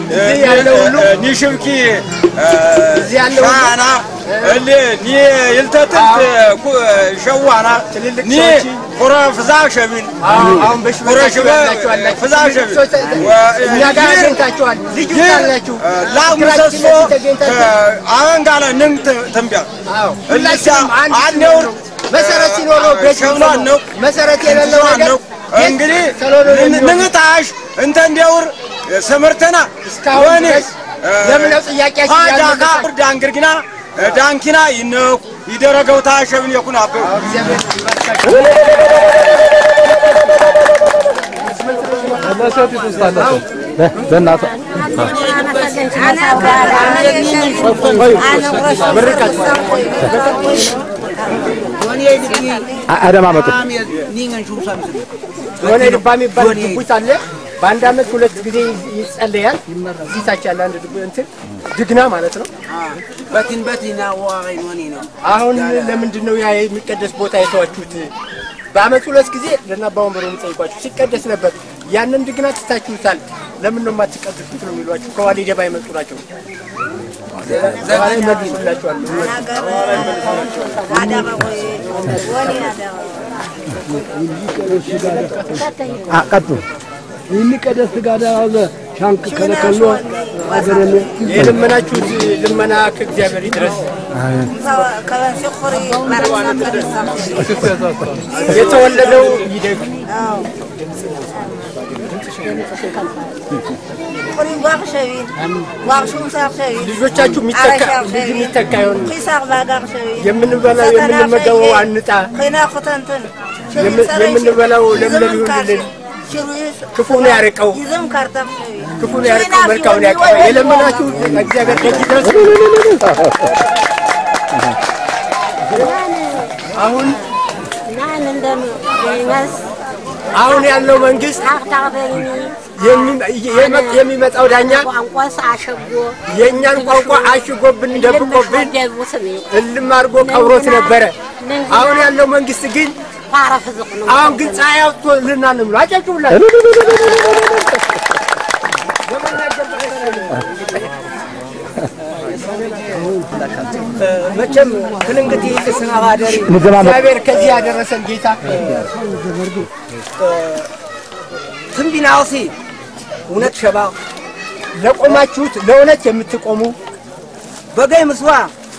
ኒሽብኪ ሻና እሊ ኒ ይልተትት ሸዋና ኒ ኩረ ፍዛ ሸቢን አሁን ኩረ ሽበ በሽበ ፍዛ ሸቢን እኛ ጋር አግኝታችኋል። ልዩ አላችሁ ላምሰሶ አወንጋለ ንም ትንቢያ ሁላችንም አንድ አኔውር መሰረት ሲኖረው ቤት ሸብሏን ነው መሰረት የሌለው ሸብሏን ነገር ነው እንግዲህ ሰሎሎ ነው የሚሆነው። ንንጣሽ እንተ እንዲያውር ስምርተና እስካሁን ድረስ ለምነው ጥያቄያችን ዳካ ያልመለሳችሁ? ዳንግርግና ዳንኪና ይነኩ ይደረገው ታሸብን የኩን አበው በእናትህ አደማመጡ የሆነ ልባ የሚባል ድቡት አለ። በአንድ አመት ሁለት ጊዜ ይጸለያል። እዚህ ታች ያለ አንድ ድቡ እንትን ድግና ማለት ነው። በትን በትና ዋቀይ ኖኒ ነው አሁን ለምንድን ነው ያ የሚቀደስ ቦታ የተዋችሁት? በአመት ሁለት ጊዜ ለእናባ ወንበሩ የሚጠይቋችሁ ሲቀደስ ነበር። ያንን ድግና ትታችሁታል። ለምን ነው የማትቀድሱት ነው የሚሏቸው። ከዋሌ ደባ የመጡ ናቸው። ዛሬ ይመልሱላቸዋል። ቀጡ ይህን ቀደስ ጋዳ አዘ ሻንክ ከለከሎ አገረነ የለመናችሁት ልመና ከእግዚአብሔር ይድረስ። የተወለደው ይደግ ልጆቻችሁ የሚተካ ልጅ የሚተካ ይሆን የምንበላው የምንመገበው አንጣ የምንበላው ለምለም ይሁንልን። ክፉን ያርቀው ክፉን ያርቀው መልካሙን ያቀው የለመናችሁ እግዚአብሔር ደጅ ድረስ አሁን አሁን ያለው መንግስት የሚመጣው ዳኛ የእኛን ቋንቋ አሽጎብን ደብቆብን እልም አድርጎ ቀብሮት ነበረ። አሁን ያለው መንግስት ግን አሁን ግን ፀሐይ አውጥቶልናል ነው የሚለው። አጨብጭቡላቸው። መቼም ትልንግት ስና ባደሪ እግዚአብሔር ከዚህ ያደረሰን ጌታ ትንቢናውሲ እውነት ሸባ ለቆማችሁት ለእውነት የምትቆሙ በገይ ምስዋ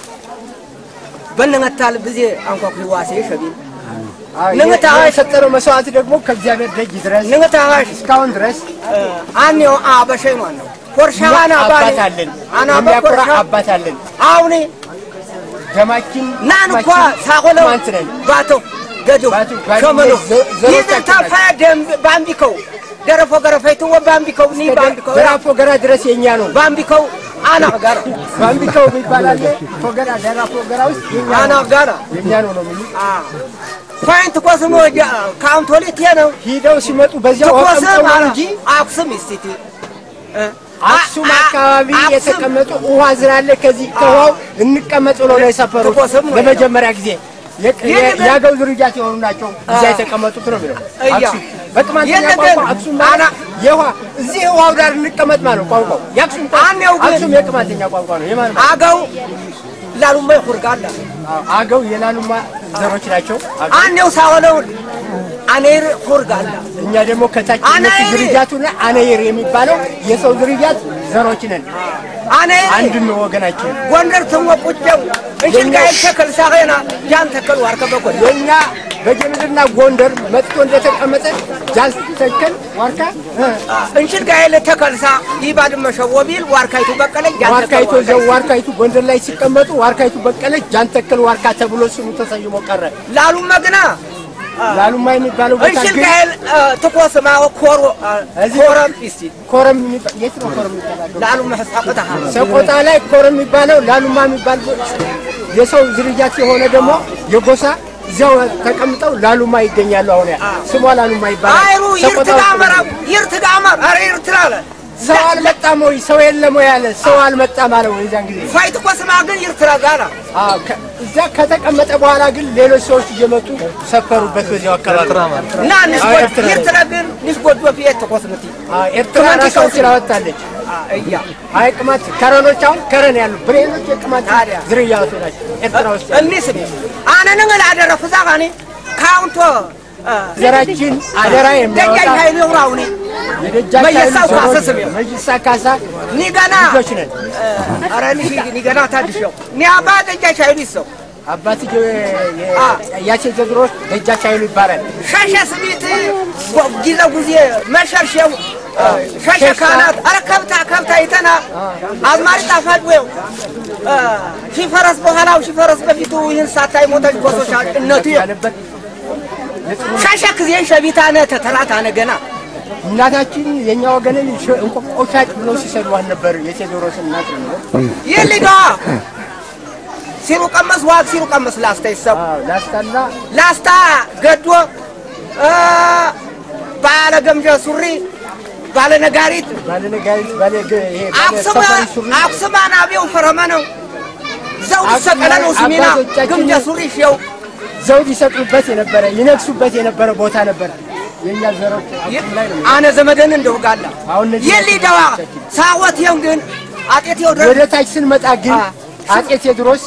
በነመታል ጊዜ አንኳኩ ዋሴ ሸቢ ንግታዋ የሰጠነው መስዋዕት ደግሞ ከእግዚአብሔር ደጅ ድረስ ንግታዋሽ እስካሁን ድረስ አኔው አበሸይ ማን ነው ኮርሻዋን አባት አለን የሚያኮራ አባት አለን አሁኔ ደማችን ናን እኳ ሳቆለው ባቶ ገዶ ሸመኖ ይዘታፋ ደም ባምቢከው ደረፎ ገረፈይትዎ ባምቢከው ኒ ባምቢከው ደራፎ ገራ ድረስ የኛ ነው ባምቢከው አና ጋር ባምቢከው የሚባል አለ ፎገራ ደራፎ ገራ ውስጥ የኛ አና ጋራ የኛ ነው ነው የሚሉ ፋይንት ኮስሞ ካውንቶሊት ነው ሂደው ሲመጡ በዚያው አቀምጠው ነው እንጂ አክሱም ስቲቲ አክሱም አካባቢ የተቀመጡ ውሃ ስላለ ከዚህ ከውሃው እንቀመጥ ብለው ነው የሰፈሩት ለመጀመሪያ ጊዜ የአገው ዝርያት የሆኑ ናቸው እዚያ የተቀመጡት ነው የሚለው አክሱም በቅማንተኛ ቋንቋ አክሱም ማለት የውሃ እዚህ ውሃው ዳር እንቀመጥ ማለት ነው ቋንቋው የአክሱም አክሱም የቅማንተኛ ቋንቋ ነው የማን አገው ላሉማ ይኹርጋላ አገው የላሉማ ዘሮች ናቸው አኔው ሳሆነው አኔር ሁርጋላ እኛ ደግሞ ከታች እነሱ ዝርያቱና አኔር የሚባለው የሰው ዝርያት ዘሮች ነን አኔር አንድ ነው ወገናችን ጎንደር ተሞቁጨው እንሽን ጋር ተከል ሳገና ጃን ተከል ዋርከ በኮል የኛ በጌምድርና ጎንደር መጥቶ እንደተቀመጠ ጃን ተከል ዋርካ እንሽን ጋር ለተከልሳ ይባድመ ሸወቢል ዋርካይቱ በቀለች ጃን ዋርካይቱ ዘው ዋርካይቱ ጎንደር ላይ ሲቀመጡ ዋርካይቱ በቀለች ጃን ተከል ዋርካ ተብሎ ስሙ ተሰይሞ ቀረ ላሉ መግና ላሉማ የሚባለው ቦታ እንሽል ግን ጋር ተኮስማ ኮሮ ኮረም እስቲ ኮረም የሚባ- የት ነው ኮረም የሚባለው? ላሉ መሐሳቀታ ሰቆጣ ላይ ኮረም የሚባለው ላሉማ የሚባል የሰው ዝርያት የሆነ ደግሞ የጎሳ እዚያው ተቀምጠው ላሉማ ይገኛሉ። አሁን ያ ስሟ ላሉማ ይባላል። አይሩ ሰቆጣ ውስጥ ይርትጋመራ ነው። ይርትጋመር አረ ይርትራ አለ ሰው አልመጣም ወይ ሰው የለም ወይ ያለ ሰው አልመጣም አለው የዚያን ጊዜ ፋይት ኮስማ ግን ይርትራ ጋራ አዎ፣ ከ- እዚያ ከተቀመጠ በኋላ ግን ሌሎች ሰዎች እየመጡ ሰፈሩበት በዚያው አካባቢ እና አዎ፣ ንስጎድ ኤርትራ ነው። ይርትራ ግን ንስጎድ በፊት ተኮስምቲ አዎ፣ ኤርትራ ራሷን ስላወጣለች እያ አይ ቅማት ከረኖች አሁን ከረን ያሉ ብሬኖች የቅማት ዝርያዎች ናቸው ኤርትራ ውስጥ ያሉ። እኒስ አነ ንግል አደረ ፍዛቃኒ ካውንቶ ዘራችን አደራ የሚያወጣ ደጃኝ ኃይሉ ይሁራውኒ የደጃች መየሳው ኃይሉ ካሰ ዘሮች ስም መይሳ ካሳ ኒገና ልጆች ነን። አረ ኒገና ታድሸው ኒ አባ ደጃች ኃይሉ ይሰው አባትየው ያቼ ቴዎድሮስ ደጃች ኃይሉ ይባላል። ሸሸ ስሚት ጊዜ ጊዜ መሸርሸው ሸሸ ካናት አረ ከብታ ከብታ ይተና አዝማሪ ጣፋጭ ወይ ሺፈረስ በኋላው ሺፈረስ በፊቱ ይህን ሳታይ ሞተች ኮሶሻል እነቱ ያለበት ሸሸ ጊዜን ሸቢታነ ተተላታነ ገና እናታችን የኛ ወገንን ሽ- እንቆቆ ሻጭ ብለው ሲሰድዋን ነበር። የቴዎድሮስ እናት ነው። ይህ ሊጋ ሲሩ ቀመስ ዋግ ሲሩ ቀመስ ላስታ ይሰቡ ላስታና ላስታ ገዶ እ፣ ባለ ገምጀ ሱሪ ባለ ነጋሪት ባለ ነጋሪት ባለ ገ- ይሄ ባለ አክሱም ሰፋሪ ሱሪ አክሱም አናቢው ፈረመ ነው ዘውድ ሰቀለ ነው ስሚና አባቶቻችን ግምጀ ሱሪ ሽው ዘውድ ይሰቅሉበት የነበረ ይነግሱበት የነበረ ቦታ ነበር። የእኛ ዘሮች አቁም ላይ ነው አነ ዘመደን እንደው ጋላ የሊዳዋ ሳወት የው ግን አጤ ቴዎድሮስ ወደ ታች ስንመጣ ግን አጤ ቴዎድሮስ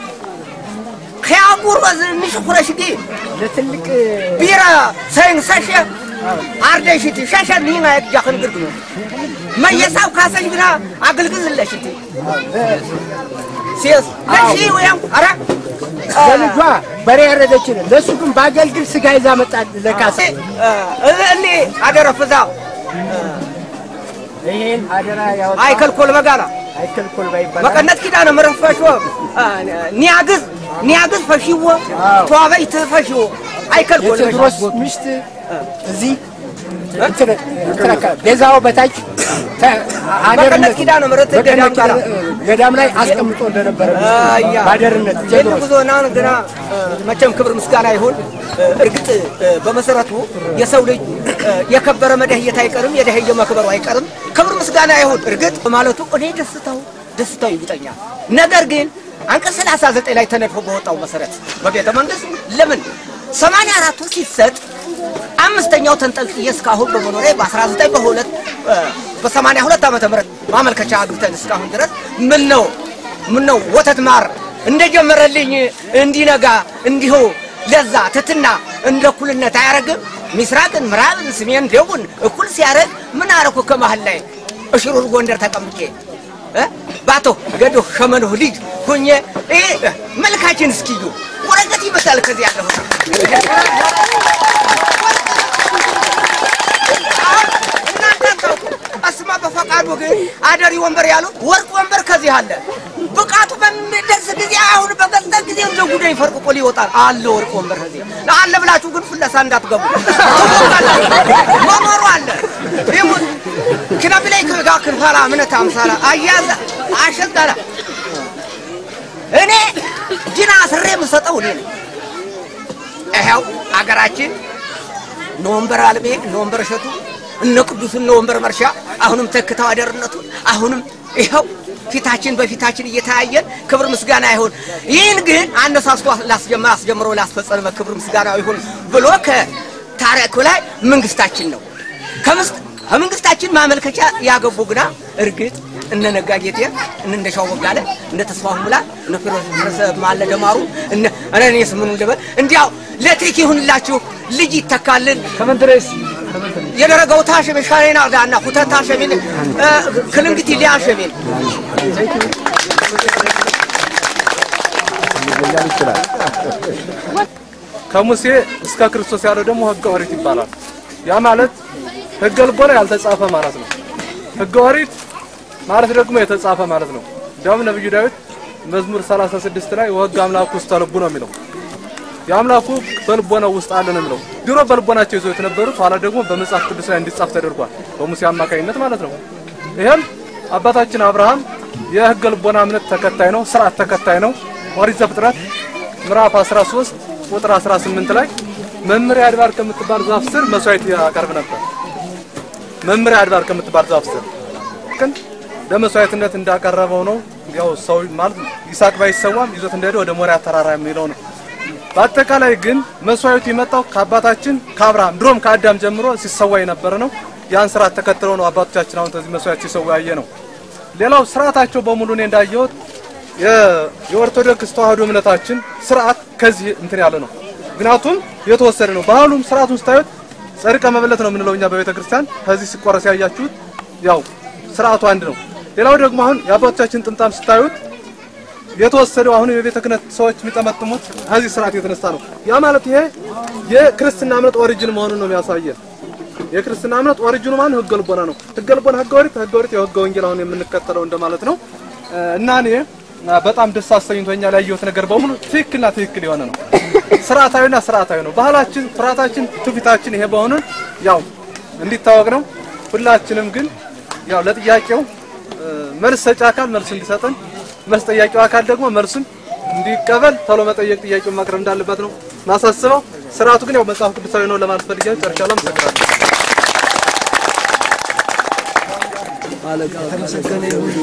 ከያጉር ወዝ ንሽኩረሽ ጊ ለትልቅ ቢራ ሰይን ሰሸ አርደሽቲ ሸሸ ኒና ያጃኽን ግርግኖ መየሳው ካሰሽ ግና አገልግዝለሽቲ ሲስ ለሺ ወያም አራ ለልጇ በሬ ያረደችን ለእሱ ግን በአገልግል ስጋ ይዛ መጣ ለካሳ እኔ አደረፍዛው ይሄን አደራ ያወጣ አይከልኮል መጋላ አይከልኮል ባይባል መቀነት ኪዳነ ምሕረት ፈሾ ኒያግዝ ኒያግዝ ፈሺዎ ተዋበይት ፈሺዎ አይከልኮል የቴዎድሮስ ሚስት እዚህ እንትን እንትን አካባቢ ቤዛው በታች መቀነት ኪዳነ ምሕረት ገዳም ጋራ ገዳም ላይ አስቀምጦ እንደነበረ ባደርነት ቴዎድሮስ ጉዞና ግና መቼም ክብር ምስጋና ይሁን። እርግጥ በመሰረቱ የሰው ልጅ የከበረ መደህየት አይቀርም፣ የደህየ መክበሩ አይቀርም። ክብር ምስጋና ይሁን። እርግጥ በማለቱ እኔ ደስታው ደስታው ይውጠኛል። ነገር ግን አንቀጽ 39 ላይ ተነድፎ በወጣው መሰረት በቤተ መንግስት ለምን 84ቱ ሲሰጥ አምስተኛው ተንጠልጥዬ እስካሁን በመኖሬ በ19 በሁለት በ82 ዓመተ ምህረት ማመልከቻ አግብተን እስካሁን ድረስ ምን ነው ምን ነው ወተት ማር እንደጀመረልኝ እንዲነጋ እንዲሁ ለዛ ትትና እንደ እኩልነት አያረግም። ምስራቅን፣ ምዕራብን፣ ሰሜን፣ ደቡብን እኩል ሲያረግ ምን አረኩ ከመሀል ላይ እሽሩር ጎንደር ተቀምጬ እ ባቶ ገዶ ሸመንሁ ልጅ ሁኜ ይሄ መልካችን እስኪዩ ወረቀት ይመስላል ከዚህ ያለሁ አስማ በፈቃዱ ግን አደሪ ወንበር ያሉት ወርቅ ወንበር ከዚህ አለ። ብቃቱ በሚደርስ ጊዜ አሁን በገዛ ጊዜ እንደ ጉዳይ ፈርቅቆ ሊወጣል አለ ወርቅ ወንበር ከዚህ አለ ብላችሁ ግን ፍለሳ እንዳትገቡ መኖሩ አለ ይሙት ክነብ ላይ ከጋ ክንፋላ እምነት አምሳላ አያዘ አሸጋላ እኔ ጅና ስሬ የምሰጠው እኔ ነኝ። ይኸው አገራችን እነ ወንበር አልሜ እነ ወንበር እሸቱ እነ ቅዱስ እነ ወንበር መርሻ አሁንም ተክተው አደርነቱን አሁንም ይኸው ፊታችን በፊታችን እየተያየን ክብር ምስጋና ይሁን። ይህን ግን አነሳስቶ ላስጀመር አስጀምሮ ላስፈጸመ ክብር ምስጋና ይሁን ብሎ ከታሪኩ ላይ መንግስታችን ነው። ከምስት ከመንግስታችን ማመልከቻ ያገቡ ግና እርግጥ እነ ነጋ ጌጤ እነ እንደሻው ወጋለ እነ ተስፋው ሙላ እነ ፍረሰ ማለ ደማሩ እነ እኔስ ምን እንደበል እንዲያው ለትሪክ ይሁንላችሁ ልጅ ይተካልን ከመንትሬስ የደረገው ታሸሜ ሻሬና ዳና ሁተት ታሸሜን ክልንግቲ ሊያሸሜን ከሙሴ እስከ ክርስቶስ ያለው ደግሞ ህገ ኦሪት ይባላል። ያ ማለት ህገ ልቦና ያልተጻፈ ማለት ነው። ህገ ኦሪት ማለት ደግሞ የተጻፈ ማለት ነው። እንዲያውም ነብዩ ዳዊት መዝሙር 36 ላይ ወህግ አምላኩ ውስጥ ልቡ ነው የሚለው የአምላኩ በልቦናው ውስጥ አለ ነው የሚለው። ድሮ በልቦናቸው ይዘው የተነበሩት ኋላ ደግሞ በመጽሐፍ ቅዱስ ላይ እንዲጻፍ ተደርጓል፣ በሙሴ አማካኝነት ማለት ነው። ይህም አባታችን አብርሃም የህገ ልቦና እምነት ተከታይ ነው፣ ስርዓት ተከታይ ነው። ኦሪት ዘፍጥረት ምዕራፍ 13 ቁጥር 18 ላይ መምሪያ አድባር ከምትባል ዛፍ ስር መስዋዕት ያቀርብ ነበር። መምሪያ አድባር ከምትባል ዛፍ ስር ግን ለመስዋዕትነት እንዳቀረበው ነው። ያው ሰው ማለት ይስሐቅ ባይሰዋም ይዞት እንደሄደ ወደ ሞሪያ ተራራ የሚለው ነው። በአጠቃላይ ግን መስዋዕቱ የመጣው ከአባታችን ከአብርሃም ድሮም ከአዳም ጀምሮ ሲሰዋ የነበረ ነው። ያን ስርዓት ተከትለው ነው አባቶቻችን አሁን ከዚህ መስዋዕት ሲሰዋ ያየ ነው። ሌላው ስርዓታቸው በሙሉ እኔ እንዳየሁት የኦርቶዶክስ ተዋህዶ እምነታችን ስርዓት ከዚህ እንትን ያለ ነው። ምክንያቱም የተወሰደ ነው። ባህሉም ስርዓቱን ስታዩት ጸድቀ መበለት ነው የምንለው እኛ በቤተ ክርስቲያን ከዚህ ሲቆረስ ያያችሁት ያው ስርዓቱ አንድ ነው። ሌላው ደግሞ አሁን የአባቶቻችን ጥምጣም ስታዩት የተወሰደው አሁን የቤተ ክህነት ሰዎች የሚጠመጥሙት ከዚህ ስርዓት የተነሳ ነው። ያ ማለት ይሄ የክርስትና እምነት ኦሪጂን መሆኑን ነው የሚያሳየን። የክርስትና እምነት ኦሪጂኑ ማን ህገ ልቦና ነው። ህገ ልቦና ህገ ኦሪት፣ ህገ ኦሪት የህገ ወንጌል አሁን የምንከተለው እንደማለት ነው እና እኔ በጣም ደስ አሰኝቶኛል። ያየሁት ነገር በሙሉ ትክክልና ትክክል የሆነ ነው። ስርዓታዊና ስርዓታዊ ነው። ባህላችን፣ ፍርሃታችን፣ ትውፊታችን ይሄ በሆኑን ያው እንዲታወቅ ነው። ሁላችንም ግን ያው ለጥያቄው መልስ ሰጪ አካል መልስ እንዲሰጠን መልስ ጠያቂው አካል ደግሞ መልሱን እንዲቀበል ቶሎ መጠየቅ ጥያቄውን ማቅረብ እንዳለበት ነው ማሳስበው። ስርዓቱ ግን ያው መጽሐፍ ቅዱሳዊ ነው ለማለት ፈልጌ ጨርሻለሁ። አመሰግናለሁ። አለቃ የተመሰገነ ይሁን።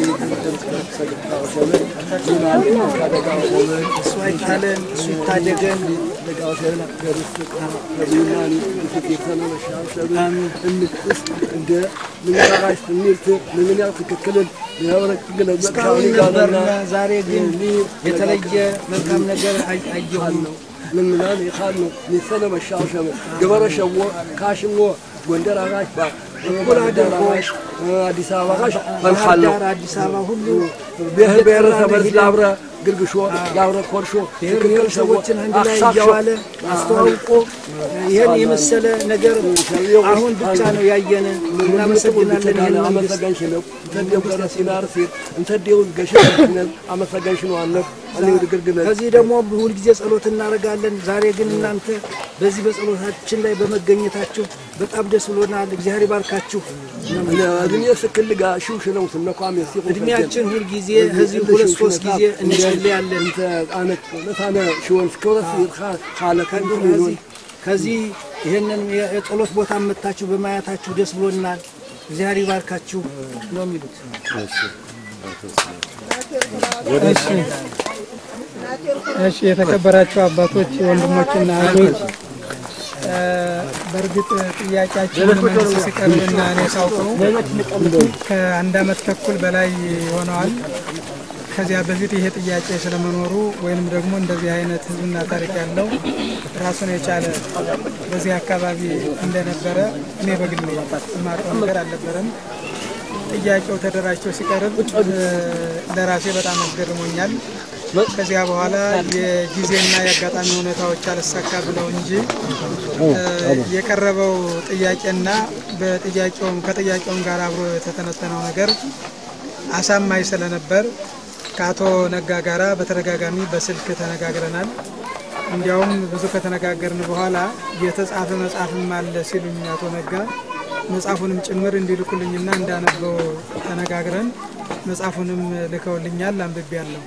እሱ አይጣለን፣ እሱ ይታደገን። እስካሁን ነበርና ዛሬ ግን የተለየ መልካም ነገር አየሁን ነው ንምናን ይኻል ነው ሚሰለ መሻሸመ ገበረ ሸዎ ካሽሞ ጎንደር አጋሽ ባ እኩል አድርጎ አዲስ አበባ ጋሽ ፈንሓሎ ዳር አዲስ አበባ ሁሉ ብሔር ብሔረሰብ ላብረ ግርግሾ ላብረ ኮርሾ ብሔር ብሔረሰቦችን አንድ ላይ እያዋለ አስተዋውቆ ይህን የመሰለ ነገር አሁን ብቻ ነው ያየን። እናመሰግናለን። ይህን መንግስት አመሰገንሽ ነው እንተዴው ገረ ሲናር ሲል እንተዴው ገሸ አመሰገንሽ ነው አነብ እኔ ግርግነ ከዚህ ደግሞ ሁልጊዜ ጸሎት እናደርጋለን። ዛሬ ግን እናንተ በዚህ በጸሎታችን ላይ በመገኘታችሁ በጣም ደስ ብሎናል። እግዚአብሔር ይባርካችሁ። እድሜ ስክል ጋ ሽውሽ ነው ስነኳም የሲቁ እድሜያችን ሁልጊዜ ከዚህ ሁለት ሶስት ጊዜ እንጸልያለን። አነት ለታነ ሽወን ስከወረስ ካለ ከንዱ ከዚህ ከዚህ ይህንን የጸሎት ቦታ መታችሁ በማየታችሁ ደስ ብሎናል። እግዚአብሔር ይባርካችሁ ነው የሚሉት። እሺ የተከበራችሁ አባቶች፣ ወንድሞችና እህቶች በእርግጥ ጥያቄያችን መንግስት ሲቀርብና እኔ ሳውቀው ከአንድ አመት ተኩል በላይ ሆነዋል። ከዚያ በፊት ይሄ ጥያቄ ስለመኖሩ ወይንም ደግሞ እንደዚህ አይነት ህዝብና ታሪክ ያለው ራሱን የቻለ በዚህ አካባቢ እንደነበረ እኔ በግሌ የማውቀው ነገር አልነበረም። ጥያቄው ተደራጅቶ ሲቀርብ ለራሴ በጣም አስገርሞኛል። ከዚያ በኋላ የጊዜና የአጋጣሚ ሁኔታዎች አልሳካ ብለው እንጂ የቀረበው ጥያቄና በጥያቄውም ከጥያቄውም ጋር አብሮ የተተነተነው ነገር አሳማኝ ስለነበር ከአቶ ነጋ ጋራ በተደጋጋሚ በስልክ ተነጋግረናል። እንዲያውም ብዙ ከተነጋገርን በኋላ የተጻፈ መጽሐፍም አለ ሲሉኝ አቶ ነጋ መጽሐፉንም ጭምር እንዲልኩልኝና እንዳነበው ተነጋግረን መጽሐፉንም ልከውልኛል፣ አንብቤያለሁ።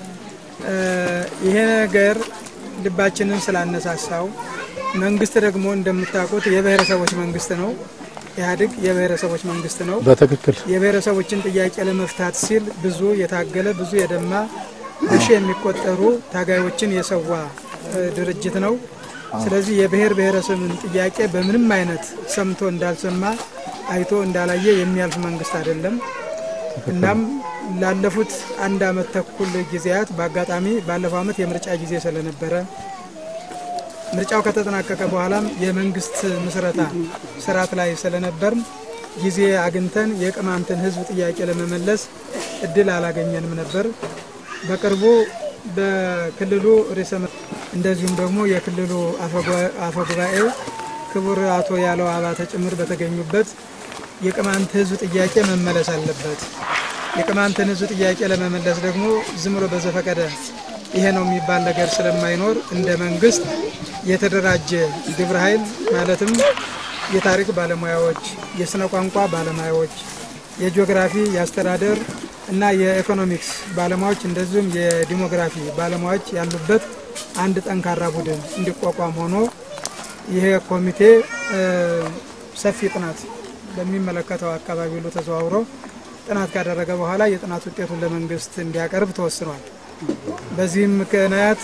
ይሄ ነገር ልባችንን ስላነሳሳው መንግስት ደግሞ እንደምታውቁት የብሔረሰቦች መንግስት ነው። ኢህአዴግ የብሔረሰቦች መንግስት ነው። በትክክል የብሔረሰቦችን ጥያቄ ለመፍታት ሲል ብዙ የታገለ ብዙ የደማ በሺ የሚቆጠሩ ታጋዮችን የሰዋ ድርጅት ነው። ስለዚህ የብሔር ብሔረሰብን ጥያቄ በምንም አይነት ሰምቶ እንዳልሰማ አይቶ እንዳላየ የሚያልፍ መንግስት አይደለም። እናም ላለፉት አንድ አመት ተኩል ጊዜያት በአጋጣሚ ባለፈው አመት የምርጫ ጊዜ ስለነበረ ምርጫው ከተጠናቀቀ በኋላም የመንግስት ምስረታ ስርዓት ላይ ስለነበር ጊዜ አግኝተን የቅማንትን ህዝብ ጥያቄ ለመመለስ እድል አላገኘንም ነበር። በቅርቡ በክልሉ ርዕሰ እንደዚሁም ደግሞ የክልሉ አፈጉባኤ ክቡር አቶ ያለው አባተ ጭምር በተገኙበት የቅማንት ህዝብ ጥያቄ መመለስ አለበት። የቅማንትን ህዝብ ጥያቄ ለመመለስ ደግሞ ዝም ብሎ በዘፈቀደ ይሄ ነው የሚባል ነገር ስለማይኖር እንደ መንግስት የተደራጀ ግብረ ኃይል ማለትም የታሪክ ባለሙያዎች፣ የስነ ቋንቋ ባለሙያዎች፣ የጂኦግራፊ፣ የአስተዳደር እና የኢኮኖሚክስ ባለሙያዎች እንደዚሁም የዲሞግራፊ ባለሙያዎች ያሉበት አንድ ጠንካራ ቡድን እንዲቋቋም ሆኖ ይሄ ኮሚቴ ሰፊ ጥናት በሚመለከተው አካባቢ ሁሉ ተዘዋውሮ ጥናት ካደረገ በኋላ የጥናት ውጤቱን ለመንግስት እንዲያቀርብ ተወስኗል። በዚህም ምክንያት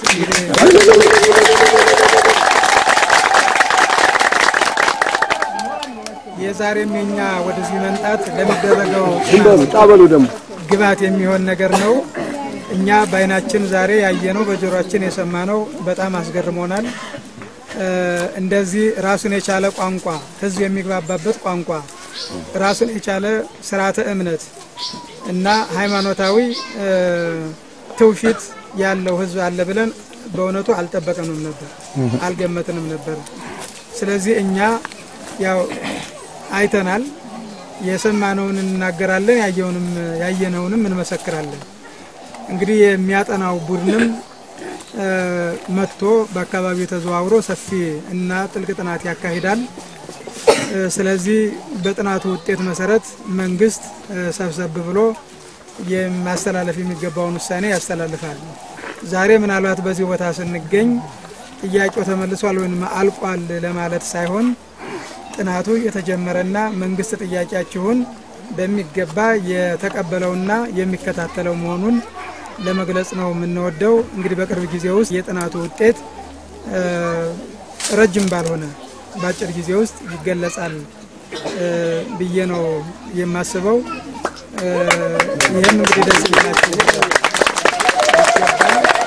የዛሬም የኛ ወደዚህ መምጣት ለሚደረገው ጣበሉ ደግሞ ግብዓት የሚሆን ነገር ነው። እኛ በአይናችን ዛሬ ያየነው በጆሮአችን የሰማነው በጣም አስገርሞናል። እንደዚህ ራሱን የቻለ ቋንቋ ህዝብ የሚግባባበት ቋንቋ ራሱን የቻለ ስርዓተ እምነት እና ሃይማኖታዊ ትውፊት ያለው ህዝብ አለ ብለን በእውነቱ አልጠበቅንም ነበር፣ አልገመትንም ነበር። ስለዚህ እኛ ያው አይተናል፣ የሰማነውን እንናገራለን፣ ያየውንም ያየነውንም እንመሰክራለን። እንግዲህ የሚያጠናው ቡድንም መጥቶ በአካባቢው ተዘዋውሮ ሰፊ እና ጥልቅ ጥናት ያካሂዳል። ስለዚህ በጥናቱ ውጤት መሰረት መንግስት ሰብሰብ ብሎ የማስተላለፍ የሚገባውን ውሳኔ ያስተላልፋል። ዛሬ ምናልባት በዚህ ቦታ ስንገኝ ጥያቄው ተመልሷል ወይም አልቋል ለማለት ሳይሆን ጥናቱ የተጀመረና መንግስት ጥያቄያችሁን በሚገባ የተቀበለውና የሚከታተለው መሆኑን ለመግለጽ ነው የምንወደው። እንግዲህ በቅርብ ጊዜ ውስጥ የጥናቱ ውጤት እ፣ ረጅም ባልሆነ በአጭር ጊዜ ውስጥ ይገለጻል እ፣ ብዬ ነው የማስበው። እ፣ ይህም እንግዲህ ደስ ይላችሁ ይገባል።